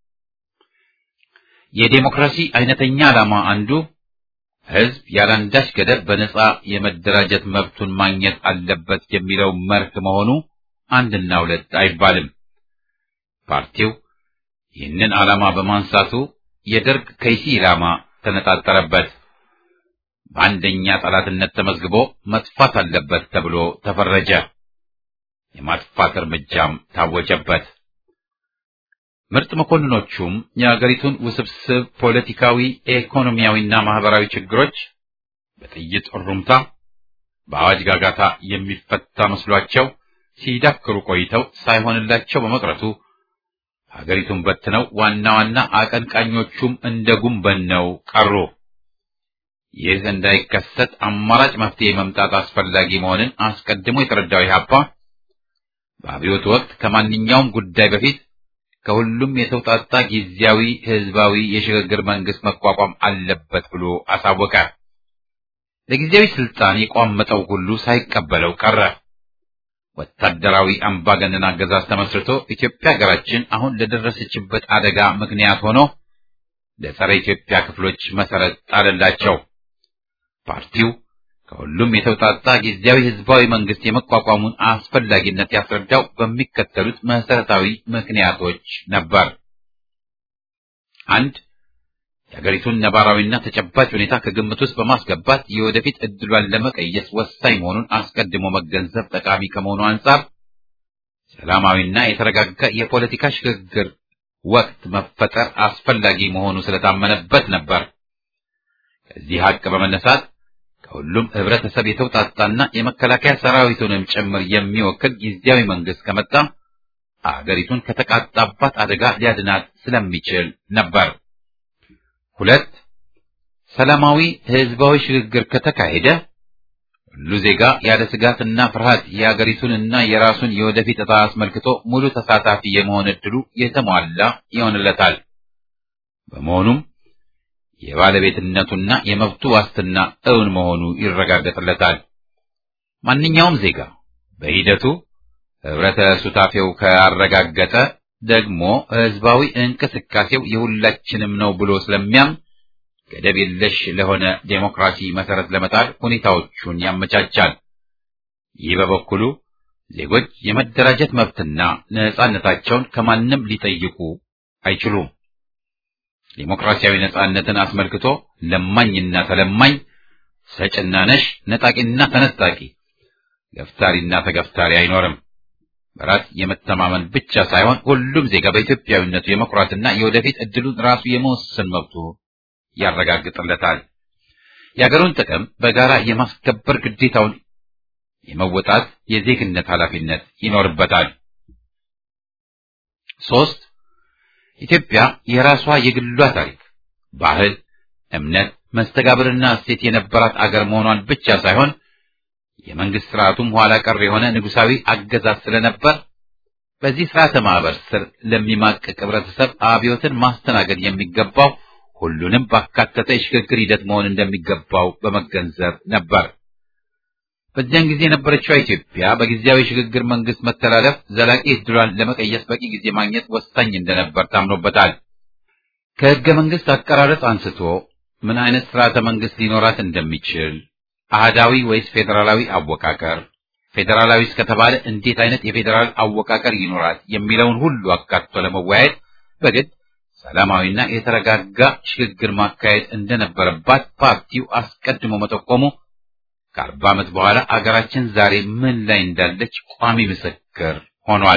የዴሞክራሲ አይነተኛ ዓላማ አንዱ ሕዝብ ያለአንዳች ገደብ በነጻ የመደራጀት መብቱን ማግኘት አለበት የሚለው መርህ መሆኑ አንድና ሁለት አይባልም። ፓርቲው ይህንን ዓላማ በማንሳቱ የደርግ ከይሲ ዓላማ ተነጣጠረበት። በአንደኛ ጠላትነት ተመዝግቦ መጥፋት አለበት ተብሎ ተፈረጀ። የማጥፋት እርምጃም ታወጀበት። ምርጥ መኮንኖቹም የአገሪቱን ውስብስብ ፖለቲካዊ፣ ኢኮኖሚያዊና ማህበራዊ ችግሮች በጥይት እሩምታ በአዋጅ ጋጋታ የሚፈታ መስሏቸው ሲዳክሩ ቆይተው ሳይሆንላቸው በመቅረቱ ሀገሪቱን በትነው ዋና ዋና አቀንቃኞቹም እንደ ጉንበነው ቀሩ። ይህ እንዳይከሰት አማራጭ መፍትሄ መምጣት አስፈላጊ መሆንን አስቀድሞ የተረዳው ኢህአፓ በአብዮቱ ወቅት ከማንኛውም ጉዳይ በፊት ከሁሉም የተውጣጣ ጊዜያዊ ህዝባዊ የሽግግር መንግስት መቋቋም አለበት ብሎ አሳወቀ። ለጊዜያዊ ስልጣን የቋመጠው ሁሉ ሳይቀበለው ቀረ። ወታደራዊ አምባገነን አገዛዝ ተመስርቶ ኢትዮጵያ ሀገራችን አሁን ለደረሰችበት አደጋ ምክንያት ሆኖ ለጸረ ኢትዮጵያ ክፍሎች መሰረት ጣለላቸው። ፓርቲው ከሁሉም የተውጣጣ ጊዜያዊ ህዝባዊ መንግስት የመቋቋሙን አስፈላጊነት ያስረዳው በሚከተሉት መሰረታዊ ምክንያቶች ነበር። አንድ የሀገሪቱን ነባራዊና ተጨባጭ ሁኔታ ከግምት ውስጥ በማስገባት የወደፊት እድሏን ለመቀየስ ወሳኝ መሆኑን አስቀድሞ መገንዘብ ጠቃሚ ከመሆኑ አንጻር ሰላማዊና የተረጋጋ የፖለቲካ ሽግግር ወቅት መፈጠር አስፈላጊ መሆኑ ስለታመነበት ነበር። ከዚህ ሀቅ በመነሳት ከሁሉም ህብረተሰብ የተውጣጣና የመከላከያ ሰራዊቱንም ጭምር የሚወክል ጊዜያዊ መንግስት ከመጣ አገሪቱን ከተቃጣባት አደጋ ሊያድናት ስለሚችል ነበር። ሁለት ሰላማዊ ህዝባዊ ሽግግር ከተካሄደ ሁሉ ዜጋ ያለ ስጋትና ፍርሃት የአገሪቱንና የራሱን የወደፊት ዕጣ አስመልክቶ ሙሉ ተሳታፊ የመሆን ዕድሉ የተሟላ ይሆንለታል። በመሆኑም የባለቤትነቱና የመብቱ ዋስትና እውን መሆኑ ይረጋገጥለታል። ማንኛውም ዜጋ በሂደቱ ህብረተ ሱታፌው ካረጋገጠ ደግሞ ህዝባዊ እንቅስቃሴው የሁላችንም ነው ብሎ ስለሚያምን ገደብ የለሽ ለሆነ ዴሞክራሲ መሰረት ለመጣል ሁኔታዎቹን ያመቻቻል። ይህ በበኩሉ ዜጎች የመደራጀት መብትና ነጻነታቸውን ከማንም ሊጠይቁ አይችሉም። ዴሞክራሲያዊ ነጻነትን አስመልክቶ ለማኝና ተለማኝ፣ ሰጭና ነሽ፣ ነጣቂና ተነጣቂ፣ ገፍታሪና ተገፍታሪ አይኖርም። በራስ የመተማመን ብቻ ሳይሆን ሁሉም ዜጋ በኢትዮጵያዊነቱ የመኩራትና የወደፊት እድሉን ራሱ የመወሰን መብቱ ያረጋግጥለታል። የአገሩን ጥቅም በጋራ የማስከበር ግዴታውን የመወጣት የዜግነት ኃላፊነት ይኖርበታል። ሶስት ኢትዮጵያ የራሷ የግሏ ታሪክ፣ ባህል፣ እምነት፣ መስተጋብርና እሴት የነበራት አገር መሆኗን ብቻ ሳይሆን የመንግስት ስርዓቱም ኋላ ቀር የሆነ ንጉሳዊ አገዛዝ ስለነበር በዚህ ስርዓተ ማህበር ስር ለሚማቅቅ ህብረተሰብ አብዮትን ማስተናገድ የሚገባው ሁሉንም ባካተተ የሽግግር ሂደት መሆን እንደሚገባው በመገንዘብ ነበር። በዚያን ጊዜ የነበረችው ኢትዮጵያ በጊዜያዊ ሽግግር መንግስት መተላለፍ ዘላቂ ዕድሏን ለመቀየስ በቂ ጊዜ ማግኘት ወሳኝ እንደነበር ታምኖበታል። ከህገ መንግስት አቀራረጽ አንስቶ ምን አይነት ስርዓተ መንግስት ሊኖራት እንደሚችል አህዳዊ ወይስ ፌዴራላዊ አወቃቀር፣ ፌዴራላዊ እስከተባለ እንዴት አይነት የፌዴራል አወቃቀር ይኖራል የሚለውን ሁሉ አካቶ ለመወያየት በግድ ሰላማዊና የተረጋጋ ሽግግር ማካሄድ እንደነበረባት ፓርቲው አስቀድሞ መጠቆሙ ከአርባ ዓመት በኋላ አገራችን ዛሬ ምን ላይ እንዳለች ቋሚ ምስክር ሆኗል።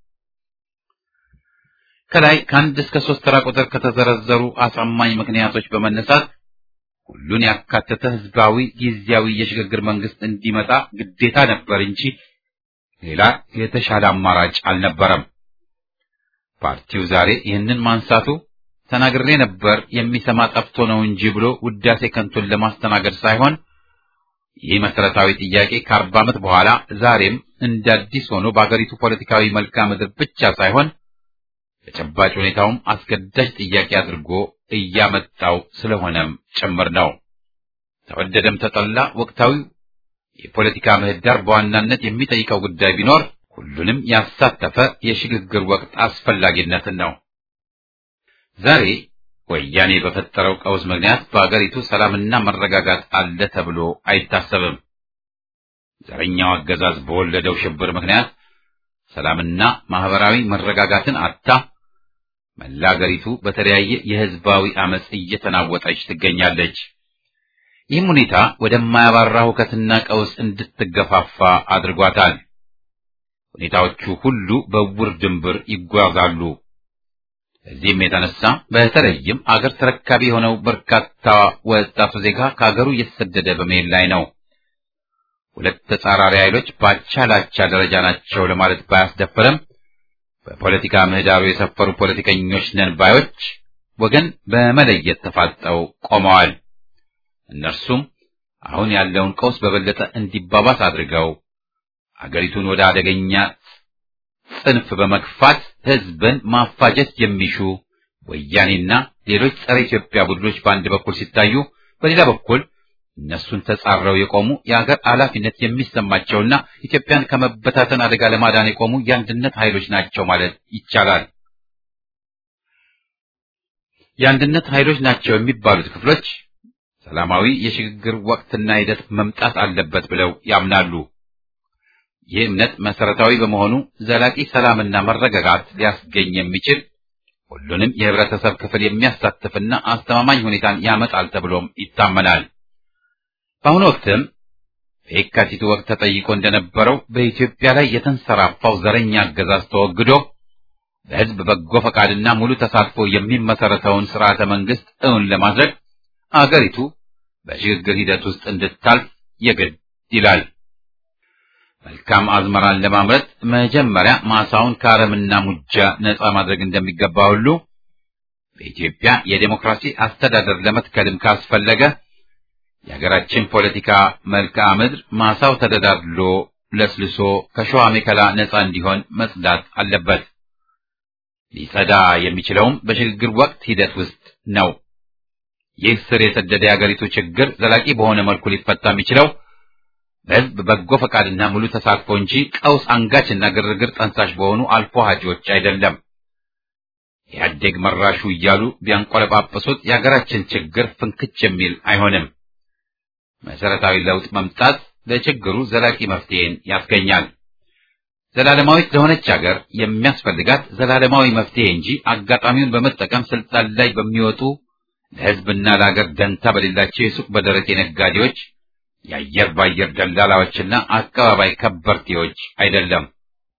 ከላይ ከአንድ እስከ ሶስት ተራ ቁጥር ከተዘረዘሩ አሳማኝ ምክንያቶች በመነሳት ሁሉን ያካተተ ህዝባዊ ጊዜያዊ የሽግግር መንግስት እንዲመጣ ግዴታ ነበር እንጂ ሌላ የተሻለ አማራጭ አልነበረም። ፓርቲው ዛሬ ይህንን ማንሳቱ ተናግሬ ነበር የሚሰማ ጠፍቶ ነው እንጂ ብሎ ውዳሴ ከንቱን ለማስተናገድ ሳይሆን ይህ መሰረታዊ ጥያቄ ከአርባ ዓመት በኋላ ዛሬም እንደ አዲስ ሆኖ በአገሪቱ ፖለቲካዊ መልክዓ ምድር ብቻ ሳይሆን ተጨባጭ ሁኔታውም አስገዳጅ ጥያቄ አድርጎ እያመጣው ስለሆነም ጭምር ነው። ተወደደም ተጠላ ወቅታዊው የፖለቲካ ምህዳር በዋናነት የሚጠይቀው ጉዳይ ቢኖር ሁሉንም ያሳተፈ የሽግግር ወቅት አስፈላጊነትን ነው። ዛሬ ወያኔ በፈጠረው ቀውስ ምክንያት በአገሪቱ ሰላምና መረጋጋት አለ ተብሎ አይታሰብም። ዘረኛው አገዛዝ በወለደው ሽብር ምክንያት ሰላምና ማህበራዊ መረጋጋትን አታ መላ አገሪቱ በተለያየ የህዝባዊ አመጽ እየተናወጠች ትገኛለች። ይህም ሁኔታ ወደማያባራ ሁከትና ቀውስ እንድትገፋፋ አድርጓታል። ሁኔታዎቹ ሁሉ በውር ድንብር ይጓዛሉ። እዚህም የተነሳ በተለይም አገር ተረካቢ የሆነው በርካታ ወጣቱ ዜጋ ከአገሩ እየተሰደደ በመሄድ ላይ ነው። ሁለት ተጻራሪ ኃይሎች ባቻ ላቻ ደረጃ ናቸው ለማለት ባያስደፍርም በፖለቲካ ምህዳሩ የሰፈሩ ፖለቲከኞች ነን ባዮች ወገን በመለየት ተፋጠው ቆመዋል። እነርሱም አሁን ያለውን ቀውስ በበለጠ እንዲባባስ አድርገው አገሪቱን ወደ አደገኛ ጽንፍ በመግፋት ህዝብን ማፋጀት የሚሹ ወያኔና ሌሎች ጸረ ኢትዮጵያ ቡድኖች በአንድ በኩል ሲታዩ፣ በሌላ በኩል እነሱን ተጻረው የቆሙ የአገር ኃላፊነት የሚሰማቸውና ኢትዮጵያን ከመበታተን አደጋ ለማዳን የቆሙ የአንድነት ኃይሎች ናቸው ማለት ይቻላል። የአንድነት ኃይሎች ናቸው የሚባሉት ክፍሎች ሰላማዊ የሽግግር ወቅትና ሂደት መምጣት አለበት ብለው ያምናሉ። ይህ እምነት መሰረታዊ በመሆኑ ዘላቂ ሰላምና መረጋጋት ሊያስገኝ የሚችል ሁሉንም የህብረተሰብ ክፍል የሚያሳትፍና አስተማማኝ ሁኔታን ያመጣል ተብሎም ይታመናል። በአሁኑ ወቅትም በየካቲቱ ወቅት ተጠይቆ እንደነበረው በኢትዮጵያ ላይ የተንሰራፋው ዘረኛ አገዛዝ ተወግዶ በህዝብ በጎ ፈቃድና ሙሉ ተሳትፎ የሚመሰረተውን ስርዓተ መንግስት እውን ለማድረግ አገሪቱ በሽግግር ሂደት ውስጥ እንድታልፍ የግድ ይላል። መልካም አዝመራን ለማምረት መጀመሪያ ማሳውን ከአረምና ሙጃ ነፃ ማድረግ እንደሚገባ ሁሉ በኢትዮጵያ የዴሞክራሲ አስተዳደር ለመትከልም ካስፈለገ የሀገራችን ፖለቲካ መልክዓ ምድር ማሳው ተደዳድሎ ለስልሶ ከሸዋ ሜከላ ነፃ እንዲሆን መጽዳት አለበት። ሊጸዳ የሚችለውም በሽግግር ወቅት ሂደት ውስጥ ነው። ይህ ስር የሰደደ የሀገሪቱ ችግር ዘላቂ በሆነ መልኩ ሊፈታ የሚችለው በህዝብ በጎ ፈቃድና ሙሉ ተሳትፎ እንጂ ቀውስ አንጋችና ግርግር ጠንሳሽ በሆኑ አልፎ ሀጂዎች አይደለም። ኢህአዴግ መራሹ እያሉ ቢያንቆለጳጵሱት የሀገራችን ችግር ፍንክች የሚል አይሆንም። መሰረታዊ ለውጥ መምጣት ለችግሩ ዘላቂ መፍትሄን ያስገኛል። ዘላለማዊት ለሆነች ሀገር የሚያስፈልጋት ዘላለማዊ መፍትሄ እንጂ አጋጣሚውን በመጠቀም ስልጣን ላይ በሚወጡ ለህዝብና ለሀገር ደንታ በሌላቸው የሱቅ በደረቴ ነጋዴዎች፣ የአየር ባየር ደላላዎችና አቀባባይ ከበርቴዎች አይደለም።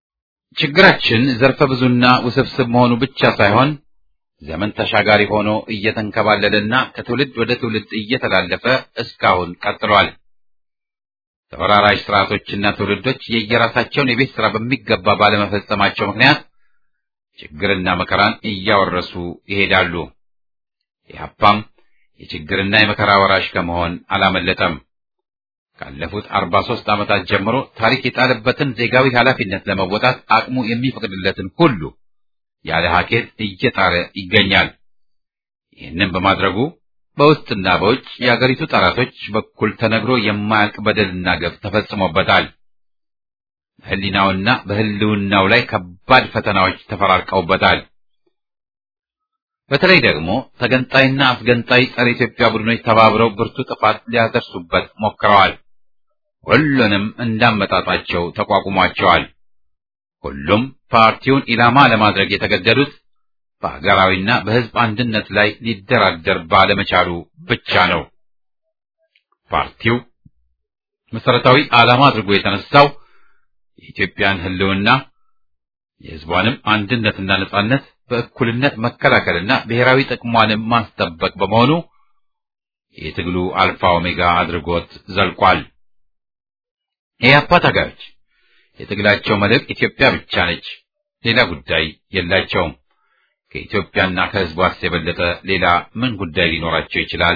ችግራችን ዘርፈ ብዙና ውስብስብ መሆኑ ብቻ ሳይሆን ዘመን ተሻጋሪ ሆኖ እየተንከባለለና ከትውልድ ወደ ትውልድ እየተላለፈ እስካሁን ቀጥሏል። ተወራራሽ ስርዓቶችና ትውልዶች የየራሳቸውን የቤት ሥራ በሚገባ ባለመፈጸማቸው ምክንያት ችግርና መከራን እያወረሱ ይሄዳሉ። ኢህአፓም የችግርና የመከራ ወራሽ ከመሆን አላመለጠም። ካለፉት አርባ ሦስት ዓመታት ጀምሮ ታሪክ የጣለበትን ዜጋዊ ኃላፊነት ለመወጣት አቅሙ የሚፈቅድለትን ሁሉ ያለ ሀኬት እየጣረ ይገኛል። ይህንን በማድረጉ በውስጥና በውጭ የአገሪቱ ጠላቶች በኩል ተነግሮ የማያልቅ በደልና ገብ ተፈጽሞበታል። በሕሊናውና በሕልውናው ላይ ከባድ ፈተናዎች ተፈራርቀውበታል። በተለይ ደግሞ ተገንጣይና አስገንጣይ ጸረ ኢትዮጵያ ቡድኖች ተባብረው ብርቱ ጥፋት ሊያደርሱበት ሞክረዋል። ሁሉንም እንዳመጣጣቸው ተቋቁሟቸዋል። ሁሉም ፓርቲውን ኢላማ ለማድረግ የተገደዱት በሀገራዊና በሕዝብ አንድነት ላይ ሊደራደር ባለመቻሉ ብቻ ነው። ፓርቲው መሰረታዊ ዓላማ አድርጎ የተነሳው የኢትዮጵያን ሕልውና የሕዝቧንም አንድነትና ነጻነት በእኩልነት መከላከልና ብሔራዊ ጥቅሟንም ማስጠበቅ በመሆኑ የትግሉ አልፋ ኦሜጋ አድርጎት ዘልቋል። የኢህአፓ ታጋዮች የትግላቸው መልእክት ኢትዮጵያ ብቻ ነች፣ ሌላ ጉዳይ የላቸውም። ከኢትዮጵያና ከሕዝቧስ የበለጠ ሌላ ምን ጉዳይ ሊኖራቸው ይችላል?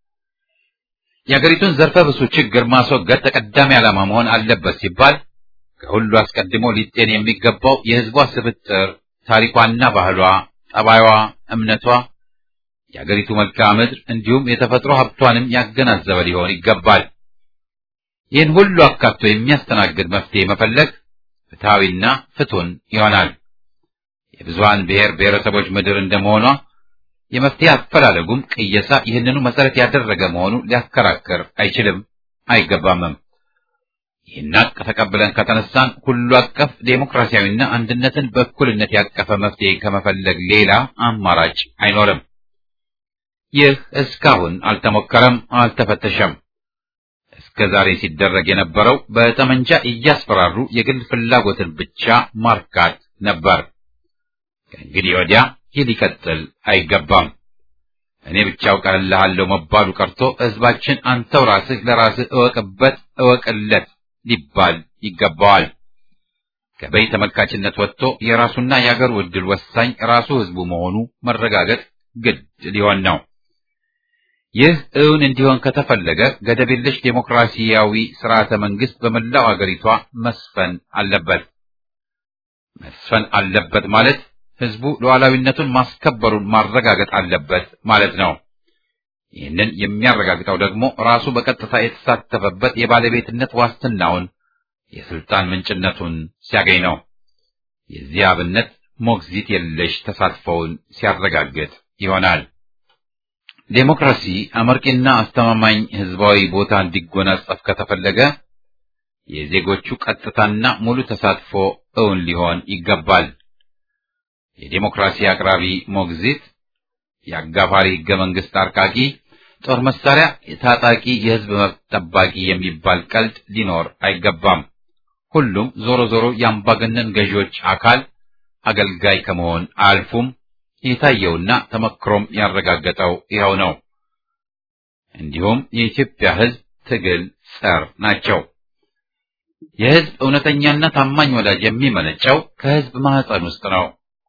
የአገሪቱን ዘርፈ ብዙ ችግር ማስወገድ ተቀዳሚ ዓላማ መሆን አለበት ሲባል ከሁሉ አስቀድሞ ሊጤን የሚገባው የሕዝቧ ስብጥር ታሪኳና ባህሏ፣ ጠባይዋ፣ እምነቷ፣ የአገሪቱ መልክዓ ምድር እንዲሁም የተፈጥሮ ሀብቷንም ያገናዘበ ሊሆን ይገባል። ይህን ሁሉ አካቶ የሚያስተናግድ መፍትሄ መፈለግ ፍትሐዊና ፍቱን ይሆናል። የብዙሃን ብሔር ብሔረሰቦች ምድር እንደመሆኗ የመፍትሄ አፈላለጉም ቅየሳ ይህንኑ መሰረት ያደረገ መሆኑ ሊያከራክር አይችልም፣ አይገባምም። ይህን ሀቅ ተቀብለን ከተነሳን ሁሉ አቀፍ ዴሞክራሲያዊና አንድነትን በእኩልነት ያቀፈ መፍትሄ ከመፈለግ ሌላ አማራጭ አይኖርም። ይህ እስካሁን አልተሞከረም፣ አልተፈተሸም። እስከ ዛሬ ሲደረግ የነበረው በጠመንጃ እያስፈራሩ የግል ፍላጎትን ብቻ ማርካት ነበር። ከእንግዲህ ወዲያ ይህ ሊቀጥል አይገባም። እኔ ብቻ አውቅልሃለሁ መባሉ ቀርቶ ሕዝባችን አንተው ራስህ ለራስህ እወቅበት፣ እወቅለት ሊባል ይገባዋል። ከበይ ተመልካችነት ወጥቶ የራሱና የአገሩ ዕድል ወሳኝ ራሱ ሕዝቡ መሆኑ መረጋገጥ ግድ ሊሆን ነው። ይህ እውን እንዲሆን ከተፈለገ ገደብ የለሽ ዴሞክራሲያዊ ስርዓተ መንግስት በመላው አገሪቷ መስፈን አለበት። መስፈን አለበት ማለት ህዝቡ ሉዓላዊነቱን ማስከበሩን ማረጋገጥ አለበት ማለት ነው። ይህንን የሚያረጋግጠው ደግሞ ራሱ በቀጥታ የተሳተፈበት የባለቤትነት ዋስትናውን የስልጣን ምንጭነቱን ሲያገኝ ነው። የዚህ አብነት ሞግዚት የለሽ ተሳትፎውን ሲያረጋግጥ ይሆናል። ዴሞክራሲ አመርቂና አስተማማኝ ህዝባዊ ቦታ እንዲጎናጸፍ ከተፈለገ የዜጎቹ ቀጥታና ሙሉ ተሳትፎ እውን ሊሆን ይገባል። የዴሞክራሲ አቅራቢ ሞግዚት፣ የአጋፋሪ ህገ መንግስት አርቃቂ፣ ጦር መሳሪያ የታጣቂ የህዝብ መብት ጠባቂ የሚባል ቀልድ ሊኖር አይገባም። ሁሉም ዞሮ ዞሮ የአምባገነን ገዢዎች አካል አገልጋይ ከመሆን አልፉም የታየውና ተመክሮም ያረጋገጠው ይኸው ነው። እንዲሁም የኢትዮጵያ ህዝብ ትግል ጸር ናቸው። የህዝብ እውነተኛና ታማኝ ወዳጅ የሚመነጨው ከህዝብ ማህፀን ውስጥ ነው።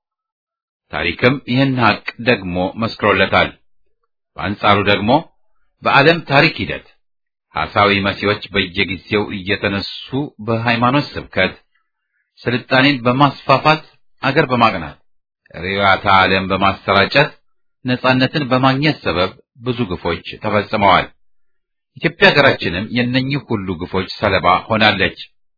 ታሪክም ይህን ሀቅ ደግሞ መስክሮለታል። በአንጻሩ ደግሞ በዓለም ታሪክ ሂደት ሐሳዊ መሲዎች በየጊዜው እየተነሱ በሃይማኖት ስብከት ስልጣኔን በማስፋፋት አገር በማቅናት ርዕዮተ ዓለም በማሰራጨት ነጻነትን በማግኘት ሰበብ ብዙ ግፎች ተፈጽመዋል። ኢትዮጵያ ሀገራችንም የእነኚህ ሁሉ ግፎች ሰለባ ሆናለች።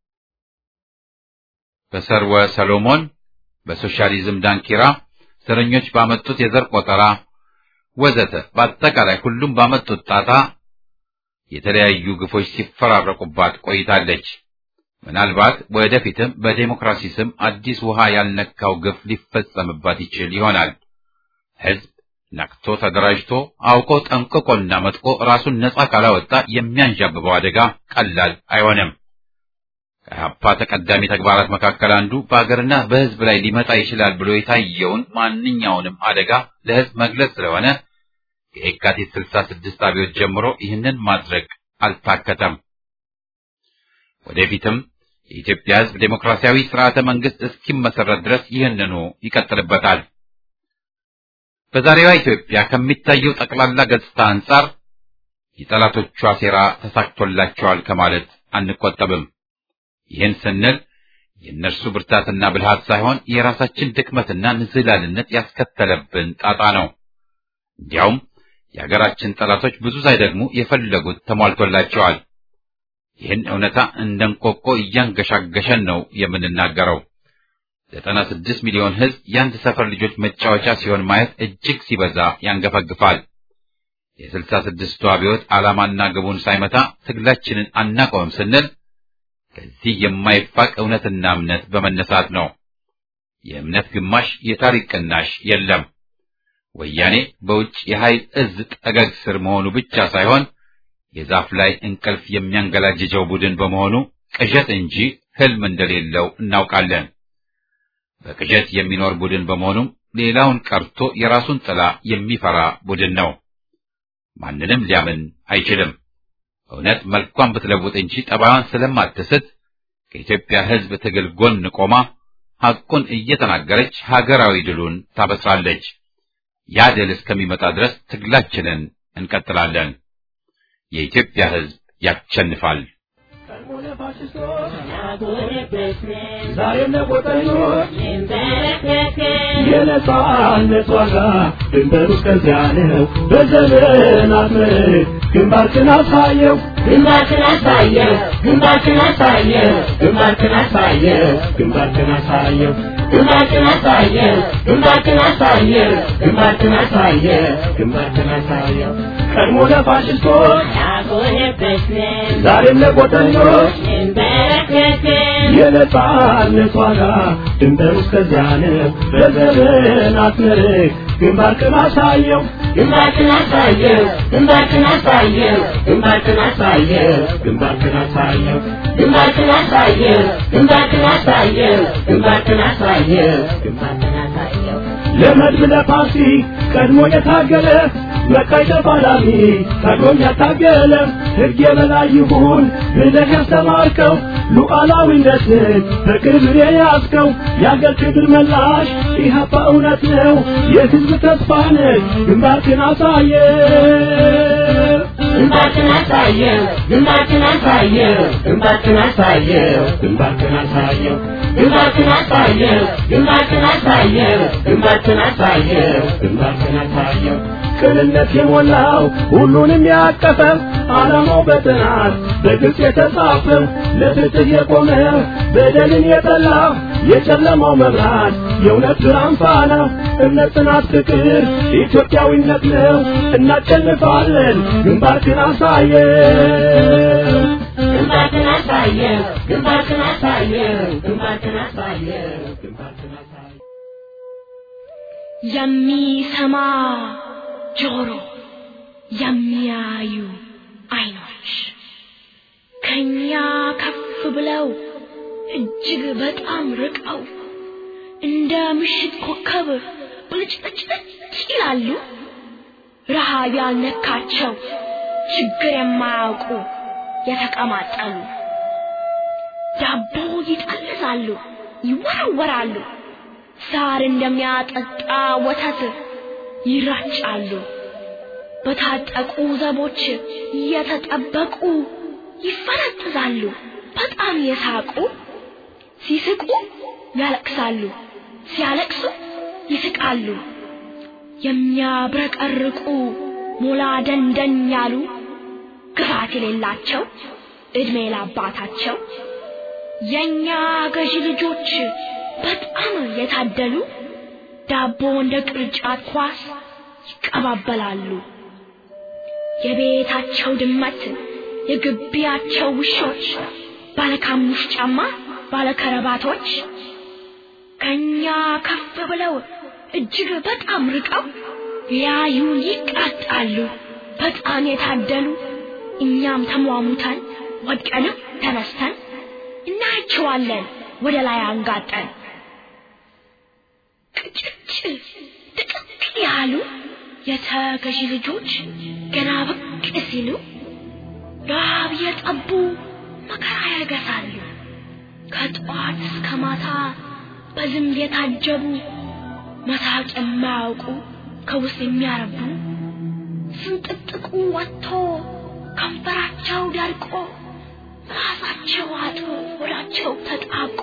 በሰርወ ሰሎሞን፣ በሶሻሊዝም ዳንኪራ፣ ዘረኞች ባመጡት የዘር ቆጠራ ወዘተ በአጠቃላይ ሁሉም ባመጡት ጣጣ የተለያዩ ግፎች ሲፈራረቁባት ቆይታለች። ምናልባት ወደፊትም በዴሞክራሲ ስም አዲስ ውሃ ያልነካው ግፍ ሊፈጸምባት ይችል ይሆናል። ህዝብ ነቅቶ ተደራጅቶ አውቆ ጠንቅቆና መጥቆ ራሱን ነጻ ካላወጣ የሚያንዣብበው አደጋ ቀላል አይሆንም። ከኢህአፓ ተቀዳሚ ተግባራት መካከል አንዱ በሀገርና በሕዝብ ላይ ሊመጣ ይችላል ብሎ የታየውን ማንኛውንም አደጋ ለሕዝብ መግለጽ ስለሆነ ከየካቲት ስልሳ ስድስት አብዮት ጀምሮ ይህንን ማድረግ አልታከተም። ወደፊትም የኢትዮጵያ ሕዝብ ዴሞክራሲያዊ ስርዓተ መንግስት እስኪመሰረት ድረስ ይህንኑ ይቀጥልበታል። በዛሬዋ ኢትዮጵያ ከሚታየው ጠቅላላ ገጽታ አንጻር የጠላቶቿ ሴራ ተሳክቶላቸዋል ከማለት አንቆጠብም። ይህን ስንል የእነርሱ ብርታትና ብልሃት ሳይሆን የራሳችን ድክመትና ንዝህላልነት ያስከተለብን ጣጣ ነው። እንዲያውም የሀገራችን ጠላቶች ብዙ ሳይደግሙ የፈለጉት ተሟልቶላቸዋል። ይህን እውነታ እንደ እንቆቆ እያንገሻገሸን ነው የምንናገረው። ዘጠና ስድስት ሚሊዮን ሕዝብ የአንድ ሰፈር ልጆች መጫወቻ ሲሆን ማየት እጅግ ሲበዛ ያንገፈግፋል። የስልሳ ስድስቱ አብዮት ዓላማና ግቡን ሳይመታ ትግላችንን አናቆምም ስንል ከዚህ የማይፋቅ እውነትና እምነት በመነሳት ነው። የእምነት ግማሽ የታሪክ ቅናሽ የለም። ወያኔ በውጭ የኃይል እዝ ጠገግ ስር መሆኑ ብቻ ሳይሆን የዛፍ ላይ እንቅልፍ የሚያንገላጅጀው ቡድን በመሆኑ ቅዠት እንጂ ሕልም እንደሌለው እናውቃለን። በቅዠት የሚኖር ቡድን በመሆኑም ሌላውን ቀርቶ የራሱን ጥላ የሚፈራ ቡድን ነው። ማንንም ሊያምን አይችልም። እውነት መልኳን ብትለውጥ እንጂ ጠባዋን ስለማትስት ከኢትዮጵያ ሕዝብ ትግል ጎን ቆማ ሐቁን እየተናገረች ሀገራዊ ድሉን ታበስራለች። ያ ድል እስከሚመጣ ድረስ ትግላችንን እንቀጥላለን። የኢትዮጵያ ሕዝብ ያሸንፋል። ዛሬም ለቆጠኞች የነጻነት ዋጋ ድንበሩ እስከዚያ ነው። በዘመናት ምርት ግንባርክን አሳየው ግንባርክን አሳየው ግንባርክን አሳየው ግንባርክን አሳየው ግንባርክን አሳየው ግንባርክን አሳየው ግንባርክን አሳየው ግንባርክን አሳየው ግንባርክን አሳየው ቀድሞ ለፋሽስቶች ያጎነበስን ዛሬም ለቆጠኞች እንበረከክን የነጻነት ዋጋ ድንበሩ እስከዚያ ነው። በዘመናት ምርት ግንባርክን አሳየው ግንባርክን አሳየው ግንባርክን አሳየው ግንባርክን አሳየው ግንባርክን አሳየው ግንባርክን አሳየው ግንባርክን አሳየው ግንባርክን አሳየው ግንባርክን አሳየው ለመድብ ለፓርቲ ቀድሞ የታገለ መቃይ ተፋላሚ ቀድሞም ያታገለ ሕግ የበላይ ይሁን ብለህ ያስተማርከው ሉዓላዊነትን በክብር የያዝከው የአገር ክብር መላሽ ኢህአፓ እውነት ነው የሕዝብ ተስፋ ነህ ግንባርክን አሳየ ግንባርክን አሳየው ግንባርክን አሳየው ግንባርክን አሳየው ግንባርክን አሳየው ግንባርክን አሳየው ግንባርክን አሳየው ግንባርክን አሳየው ግንባርክን አሳየው ቅንነት የሞላው ሁሉንም ያቀፈ ዓላማው በጥናት በግልጽ የተጻፈ ለፍትህ የቆመ በደልን የጠላ የጨለማው መብራት የእውነት ብርሃን ፋና እምነት፣ ጽናት፣ ፍቅር ኢትዮጵያዊነት ነው። እናሸንፋለን። ግንባርክን አሳየው ግንባርክን አሳየው ግንባርክን አሳየው ግንባርክን አሳየው ግንባርክን አሳየው የሚሰማ ጆሮ፣ የሚያዩ አይኖች ከኛ ከፍ ብለው እጅግ በጣም ርቀው እንደ ምሽት ኮከብ ብልጭልጭልጭ ይላሉ። ረሃብ ያልነካቸው ችግር የማያውቁ የተቀማጠሉ ዳቦ ይጠልዛሉ፣ ይወረወራሉ። ሳር እንደሚያጠጣ ወተት ይራጫሉ። በታጠቁ ዘቦች እየተጠበቁ ይፈረጥዛሉ። በጣም የሳቁ ሲስቁ ያለቅሳሉ፣ ሲያለቅሱ ይስቃሉ። የሚያብረቀርቁ ሞላ ደንደን ያሉ ግፋት የሌላቸው እድሜ ላባታቸው የኛ ገዢ ልጆች በጣም የታደሉ ዳቦ እንደ ቅርጫት ኳስ ይቀባበላሉ። የቤታቸው ድመት የግቢያቸው ውሾች ባለካሙሽ ጫማ ባለከረባቶች ከኛ ከፍ ብለው እጅግ በጣም ርቀው ሊያዩን ይቃጣሉ። በጣም የታደሉ እኛም ተሟሙተን ወድቀንም ተነስተን እናጅ እናያቸዋለን ወደ ላይ አንጋጠን ቅጭጭ ጥቅቅ ያሉ የተገዢ ልጆች ገና ብቅ ሲሉ ረሃብ የጠቡ መከራ ያገሳሉ ከጠዋት እስከ ማታ በዝምብ የታጀቡ መሳቅ የማያውቁ ከውስጥ የሚያረቡ ስንጥጥቁ ወጥቶ ከንፈራቸው ደርቆ ራሳቸው አጥሮ ሆዳቸው ተጣቆ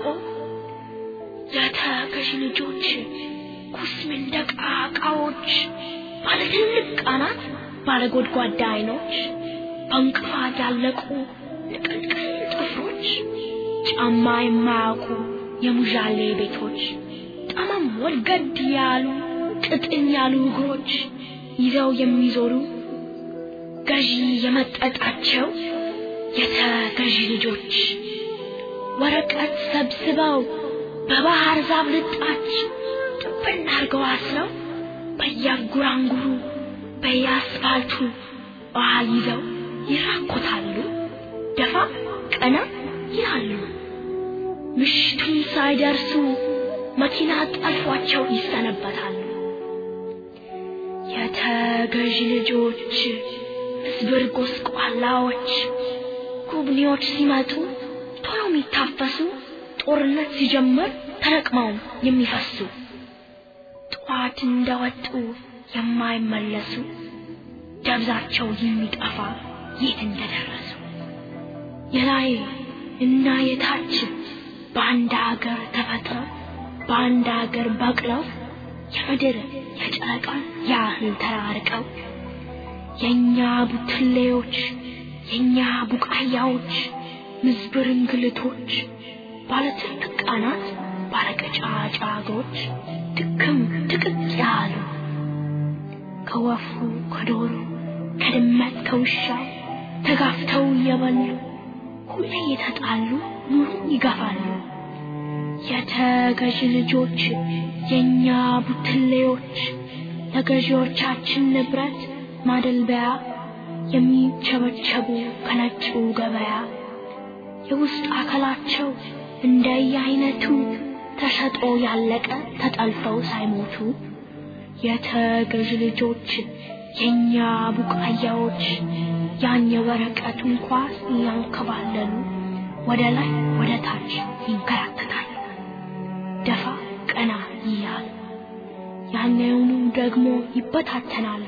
የተገዢ ልጆች ኩስምንደቅ ዕቃዎች ባለ ትልቅ ቃናት ባለ ጎድጓዳ አይኖች በእንቅፋት ያለቁ ንቅልቅል ጥፍሮች ጫማ የማያውቁ የሙዣሌ ቤቶች ጠመም ወልገድ ያሉ ቅጥን ያሉ እግሮች ይዘው የሚዞሩ ገዢ የመጠጣቸው የተገዢ ልጆች ወረቀት ሰብስበው በባህር ዛፍ ልጣች ጥብና አርገው አስረው በየጉራንጉሩ በየአስፋልቱ ውሃ ይዘው ይራኮታሉ ደፋ ቀና ይላሉ ምሽቱን ሳይደርሱ መኪና ጠልፏቸው ይሰነበታሉ የተገዢ ልጆች እስብር ጎስቋላዎች ጉብኔዎች ሲመጡ ቶሎ የሚታፈሱ ጦርነት ሲጀምር ተለቅመው የሚፈሱ ጠዋት እንደወጡ የማይመለሱ ደብዛቸው የሚጠፋ የት እንደደረሱ የላይ እና የታች በአንድ ሀገር ተፈጥረው በአንድ ሀገር በቅለው የምድር የጨረቃ ያህል ተራርቀው የእኛ ቡትሌዎች የእኛ ቡቃያዎች ምዝብር እንግልቶች ባለ ትልቅ ቃናት ባለ ቀጫጫጎች ድክም ድቅቅ ያሉ ከወፉ ከዶሮ ከድመት ከውሻው ተጋፍተው እየበሉ ሁሌ የተጣሉ ኑሮ ይገፋሉ የተገዢ ልጆች የእኛ ቡትሌዎች ለገዢዎቻችን ንብረት ማደልበያ የሚቸበቸቡ ከነጩ ገበያ የውስጥ አካላቸው እንደየአይነቱ ተሸጦ ያለቀ ተጠልፈው ሳይሞቱ የተገዥ ልጆች የእኛ ቡቃያዎች ያን የወረቀቱን ኳስ እያንከባለሉ ወደ ላይ ወደ ታች ይንከራተታሉ ደፋ ቀና እያሉ ያንኑ ደግሞ ይበታተናሉ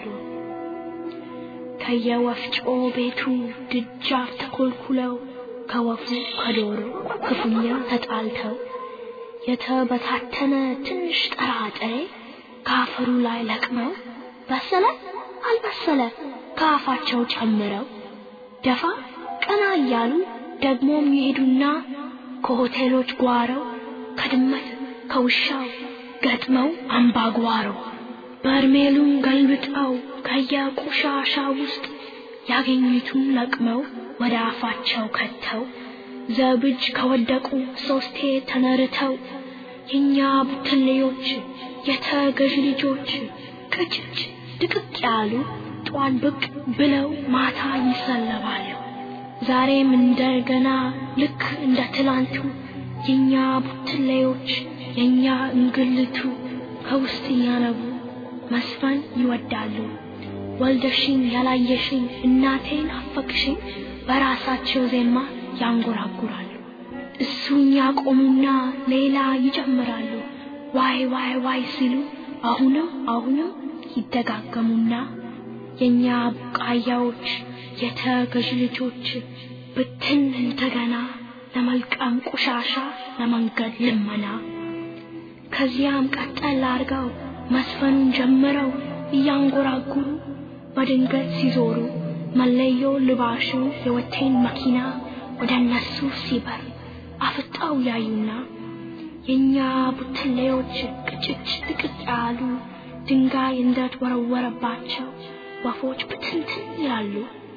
ከየወፍጮ ቤቱ ድጃፍ ተኮልኩለው ከወፉ ከዶሮ ክፉኛ ተጣልተው የተበታተነ ትንሽ ጥራጥሬ ከአፈሩ ላይ ለቅመው በሰለ አልበሰለ ከአፋቸው ጨምረው ደፋ ቀና እያሉ ደግሞ የሚሄዱና ከሆቴሎች ጓረው ከድመት ከውሻው ገጥመው አምባጓሮ በርሜሉን ገልብጠው ከየቆሻሻ ውስጥ ያገኙትን ለቅመው ወደ አፋቸው ከተው ዘብጅ ከወደቁ ሶስቴ ተነርተው የእኛ ቡትሌዎች የተገዥ ልጆች ቅጭጭ ድቅቅ ያሉ ጧን ብቅ ብለው ማታ ይሰለባሉ ዛሬም እንደገና ልክ እንደ ትላንቱ የእኛ ቡትሌዎች የእኛ እንግልቱ ከውስጥ እያነቡ መስፈን ይወዳሉ ወልደሽኝ ያላየሽኝ እናቴን አፈቅሽኝ በራሳቸው ዜማ ያንጎራጉራሉ እሱን ያቆሙና ሌላ ይጨምራሉ ዋይ ዋይ ዋይ ሲሉ አሁንም አሁንም ይደጋገሙና የእኛ ቡቃያዎች የተገዥ ልጆች ብትን እንደገና ለመልቀም ቆሻሻ ለመንገድ ልመና ከዚያም ቀጠል አርገው መስፈኑን ጀምረው እያንጎራጉሩ በድንገት ሲዞሩ መለዮ ልባሹ የወቴን መኪና ወደ እነሱ ሲበር አፍጣው ያዩና የእኛ ቡትሌዎች ቅጭጭ ጥቅጥ ያሉ ድንጋይ እንደተወረወረባቸው ወፎች ብትንትን ይላሉ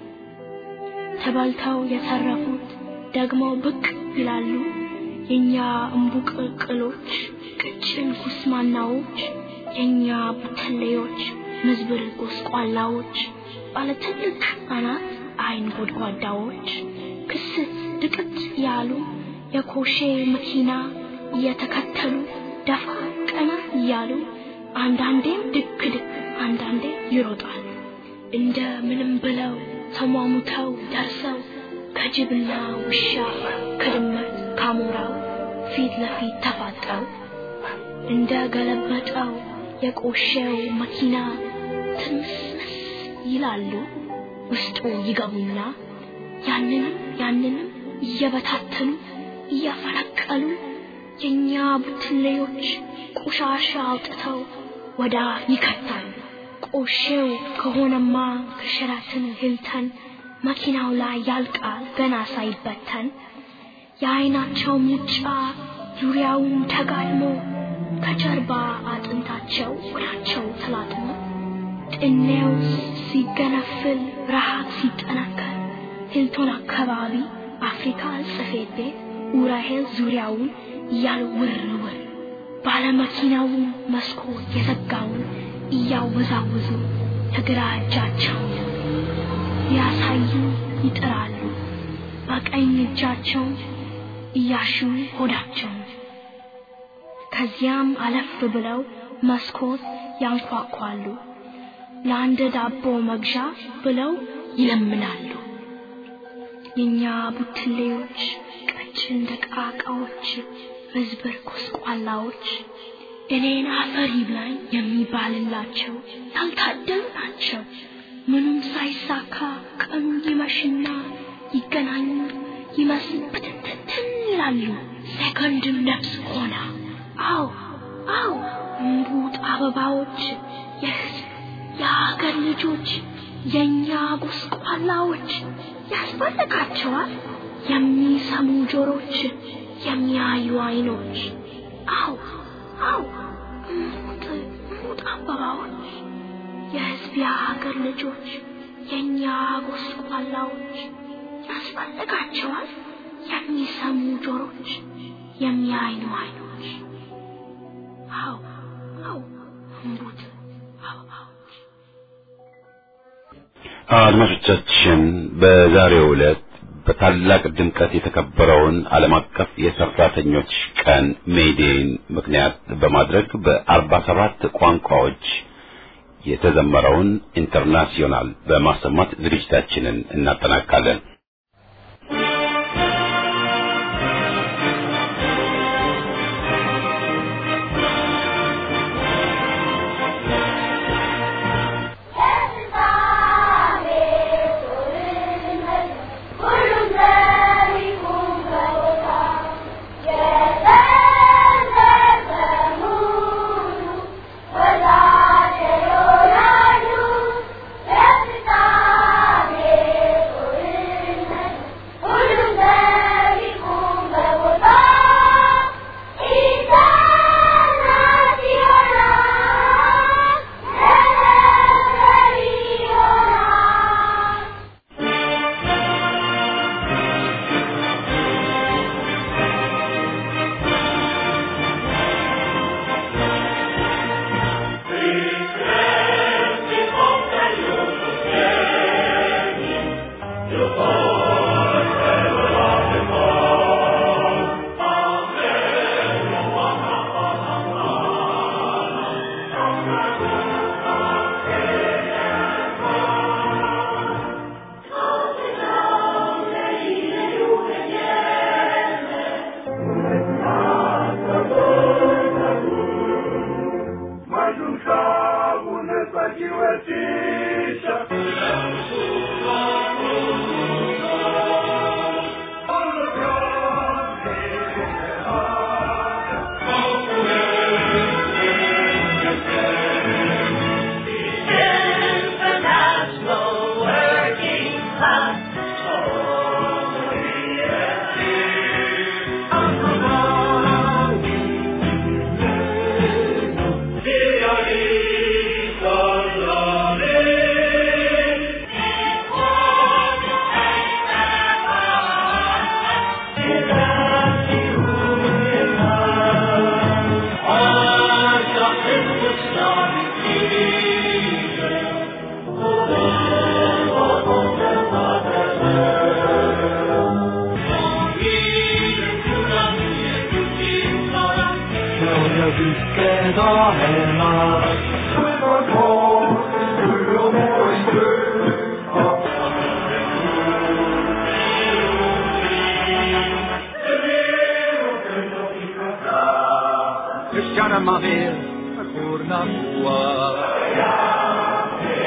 ተበልተው የተረፉት ደግሞ ብቅ ይላሉ የእኛ እምቡቅቅሎች ቅጭን ኩስማናዎች የእኛ ቡትሌዎች ምዝብር ጎስቋላዎች ባለ ትልቅ አናት አይን ጎድጓዳዎች ክስት ድቅት ያሉ የኮሼ መኪና እየተከተሉ ደፋ ቀና እያሉ አንዳንዴም ድክ ድክ አንዳንዴ ይሮጣል። እንደ ምንም ብለው ተሟሙተው ደርሰው ከጅብና ውሻ ከድመት ካሞራው ፊት ለፊት ተፋጠው እንደ ገለበጠው የቆሸው መኪና ትምስምስ ይላሉ። ውስጡ ይገቡና ያንንም ያንንም እየበታተኑ እያፈረቀሉ የኛ ቡትሌዎች ቆሻሻ አውጥተው ወዳ ይከታሉ። ቆሼው ከሆነማ ከሸራተን ሂልተን መኪናው ላይ ያልቃል ገና ሳይበተን። የአይናቸው ሙጫ ዙሪያውን ተጋድሞ ከጀርባ አጥንታቸው ወዳቸው ተላጥሞ ጥኔው ሲገነፍል ረሃብ ሲጠናከር ሂልቶን አካባቢ አፍሪካ ጽፌት ቤት ኡራኤል ዙሪያውን እያሉ ውር ውር ባለመኪናውን መስኮት የዘጋውን እያወዛወዙ የግራ እጃቸውን ሊያሳዩ ይጥራሉ። በቀኝ እጃቸው እያሹ ሆዳቸውን ከዚያም አለፍ ብለው መስኮት ያንኳኳሉ። ለአንድ ዳቦ መግዣ ብለው ይለምናሉ። የኛ ቡትሌዎች ቀጭን ደቃቃዎች፣ መዝበር ኮስቋላዎች እኔን አፈር ይብላኝ የሚባልላቸው ያልታደሉ ናቸው። ምኑም ሳይሳካ ቀኑ ይመሽና ይገናኙ ይመስል ብትንትንትን ይላሉ። ሴኮንድም ነፍስ ሆና አው አው እምቡጥ አበባዎች የህዝብ የሀገር ልጆች የእኛ ጎስቋላዎች ያስፈልጋቸዋል የሚሰሙ ጆሮች የሚያዩ አይኖች አው አው እምቡጥ እምቡጥ አበባዎች የህዝብ የሀገር ልጆች የእኛ ጎስቋላዎች ያስፈልጋቸዋል የሚሰሙ ጆሮች የሚያዩ አይኖች አው አው እምቡጥ አበባዎች አድማጮቻችን በዛሬው ዕለት በታላቅ ድምቀት የተከበረውን ዓለም አቀፍ የሰራተኞች ቀን ሜይዴን ምክንያት በማድረግ በአርባ ሰባት ቋንቋዎች የተዘመረውን ኢንተርናሲዮናል በማሰማት ዝግጅታችንን እናጠናቃለን። Thank you. vilken hemma Skjuter på, och mår i kö Cristiana Mabel, Corna Tua.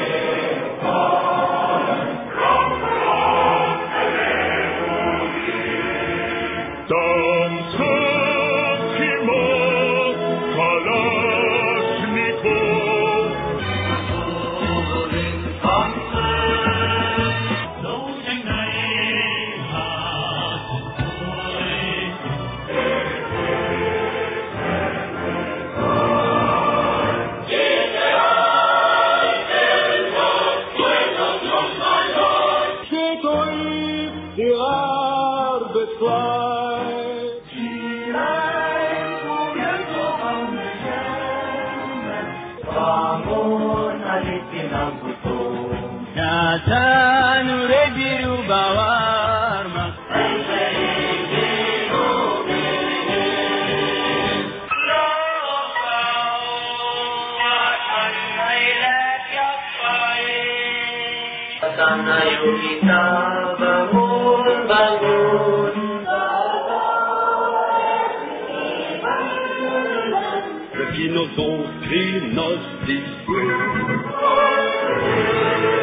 Ayo kita bangun, bangun Reviens nos eaux, crie nos discours.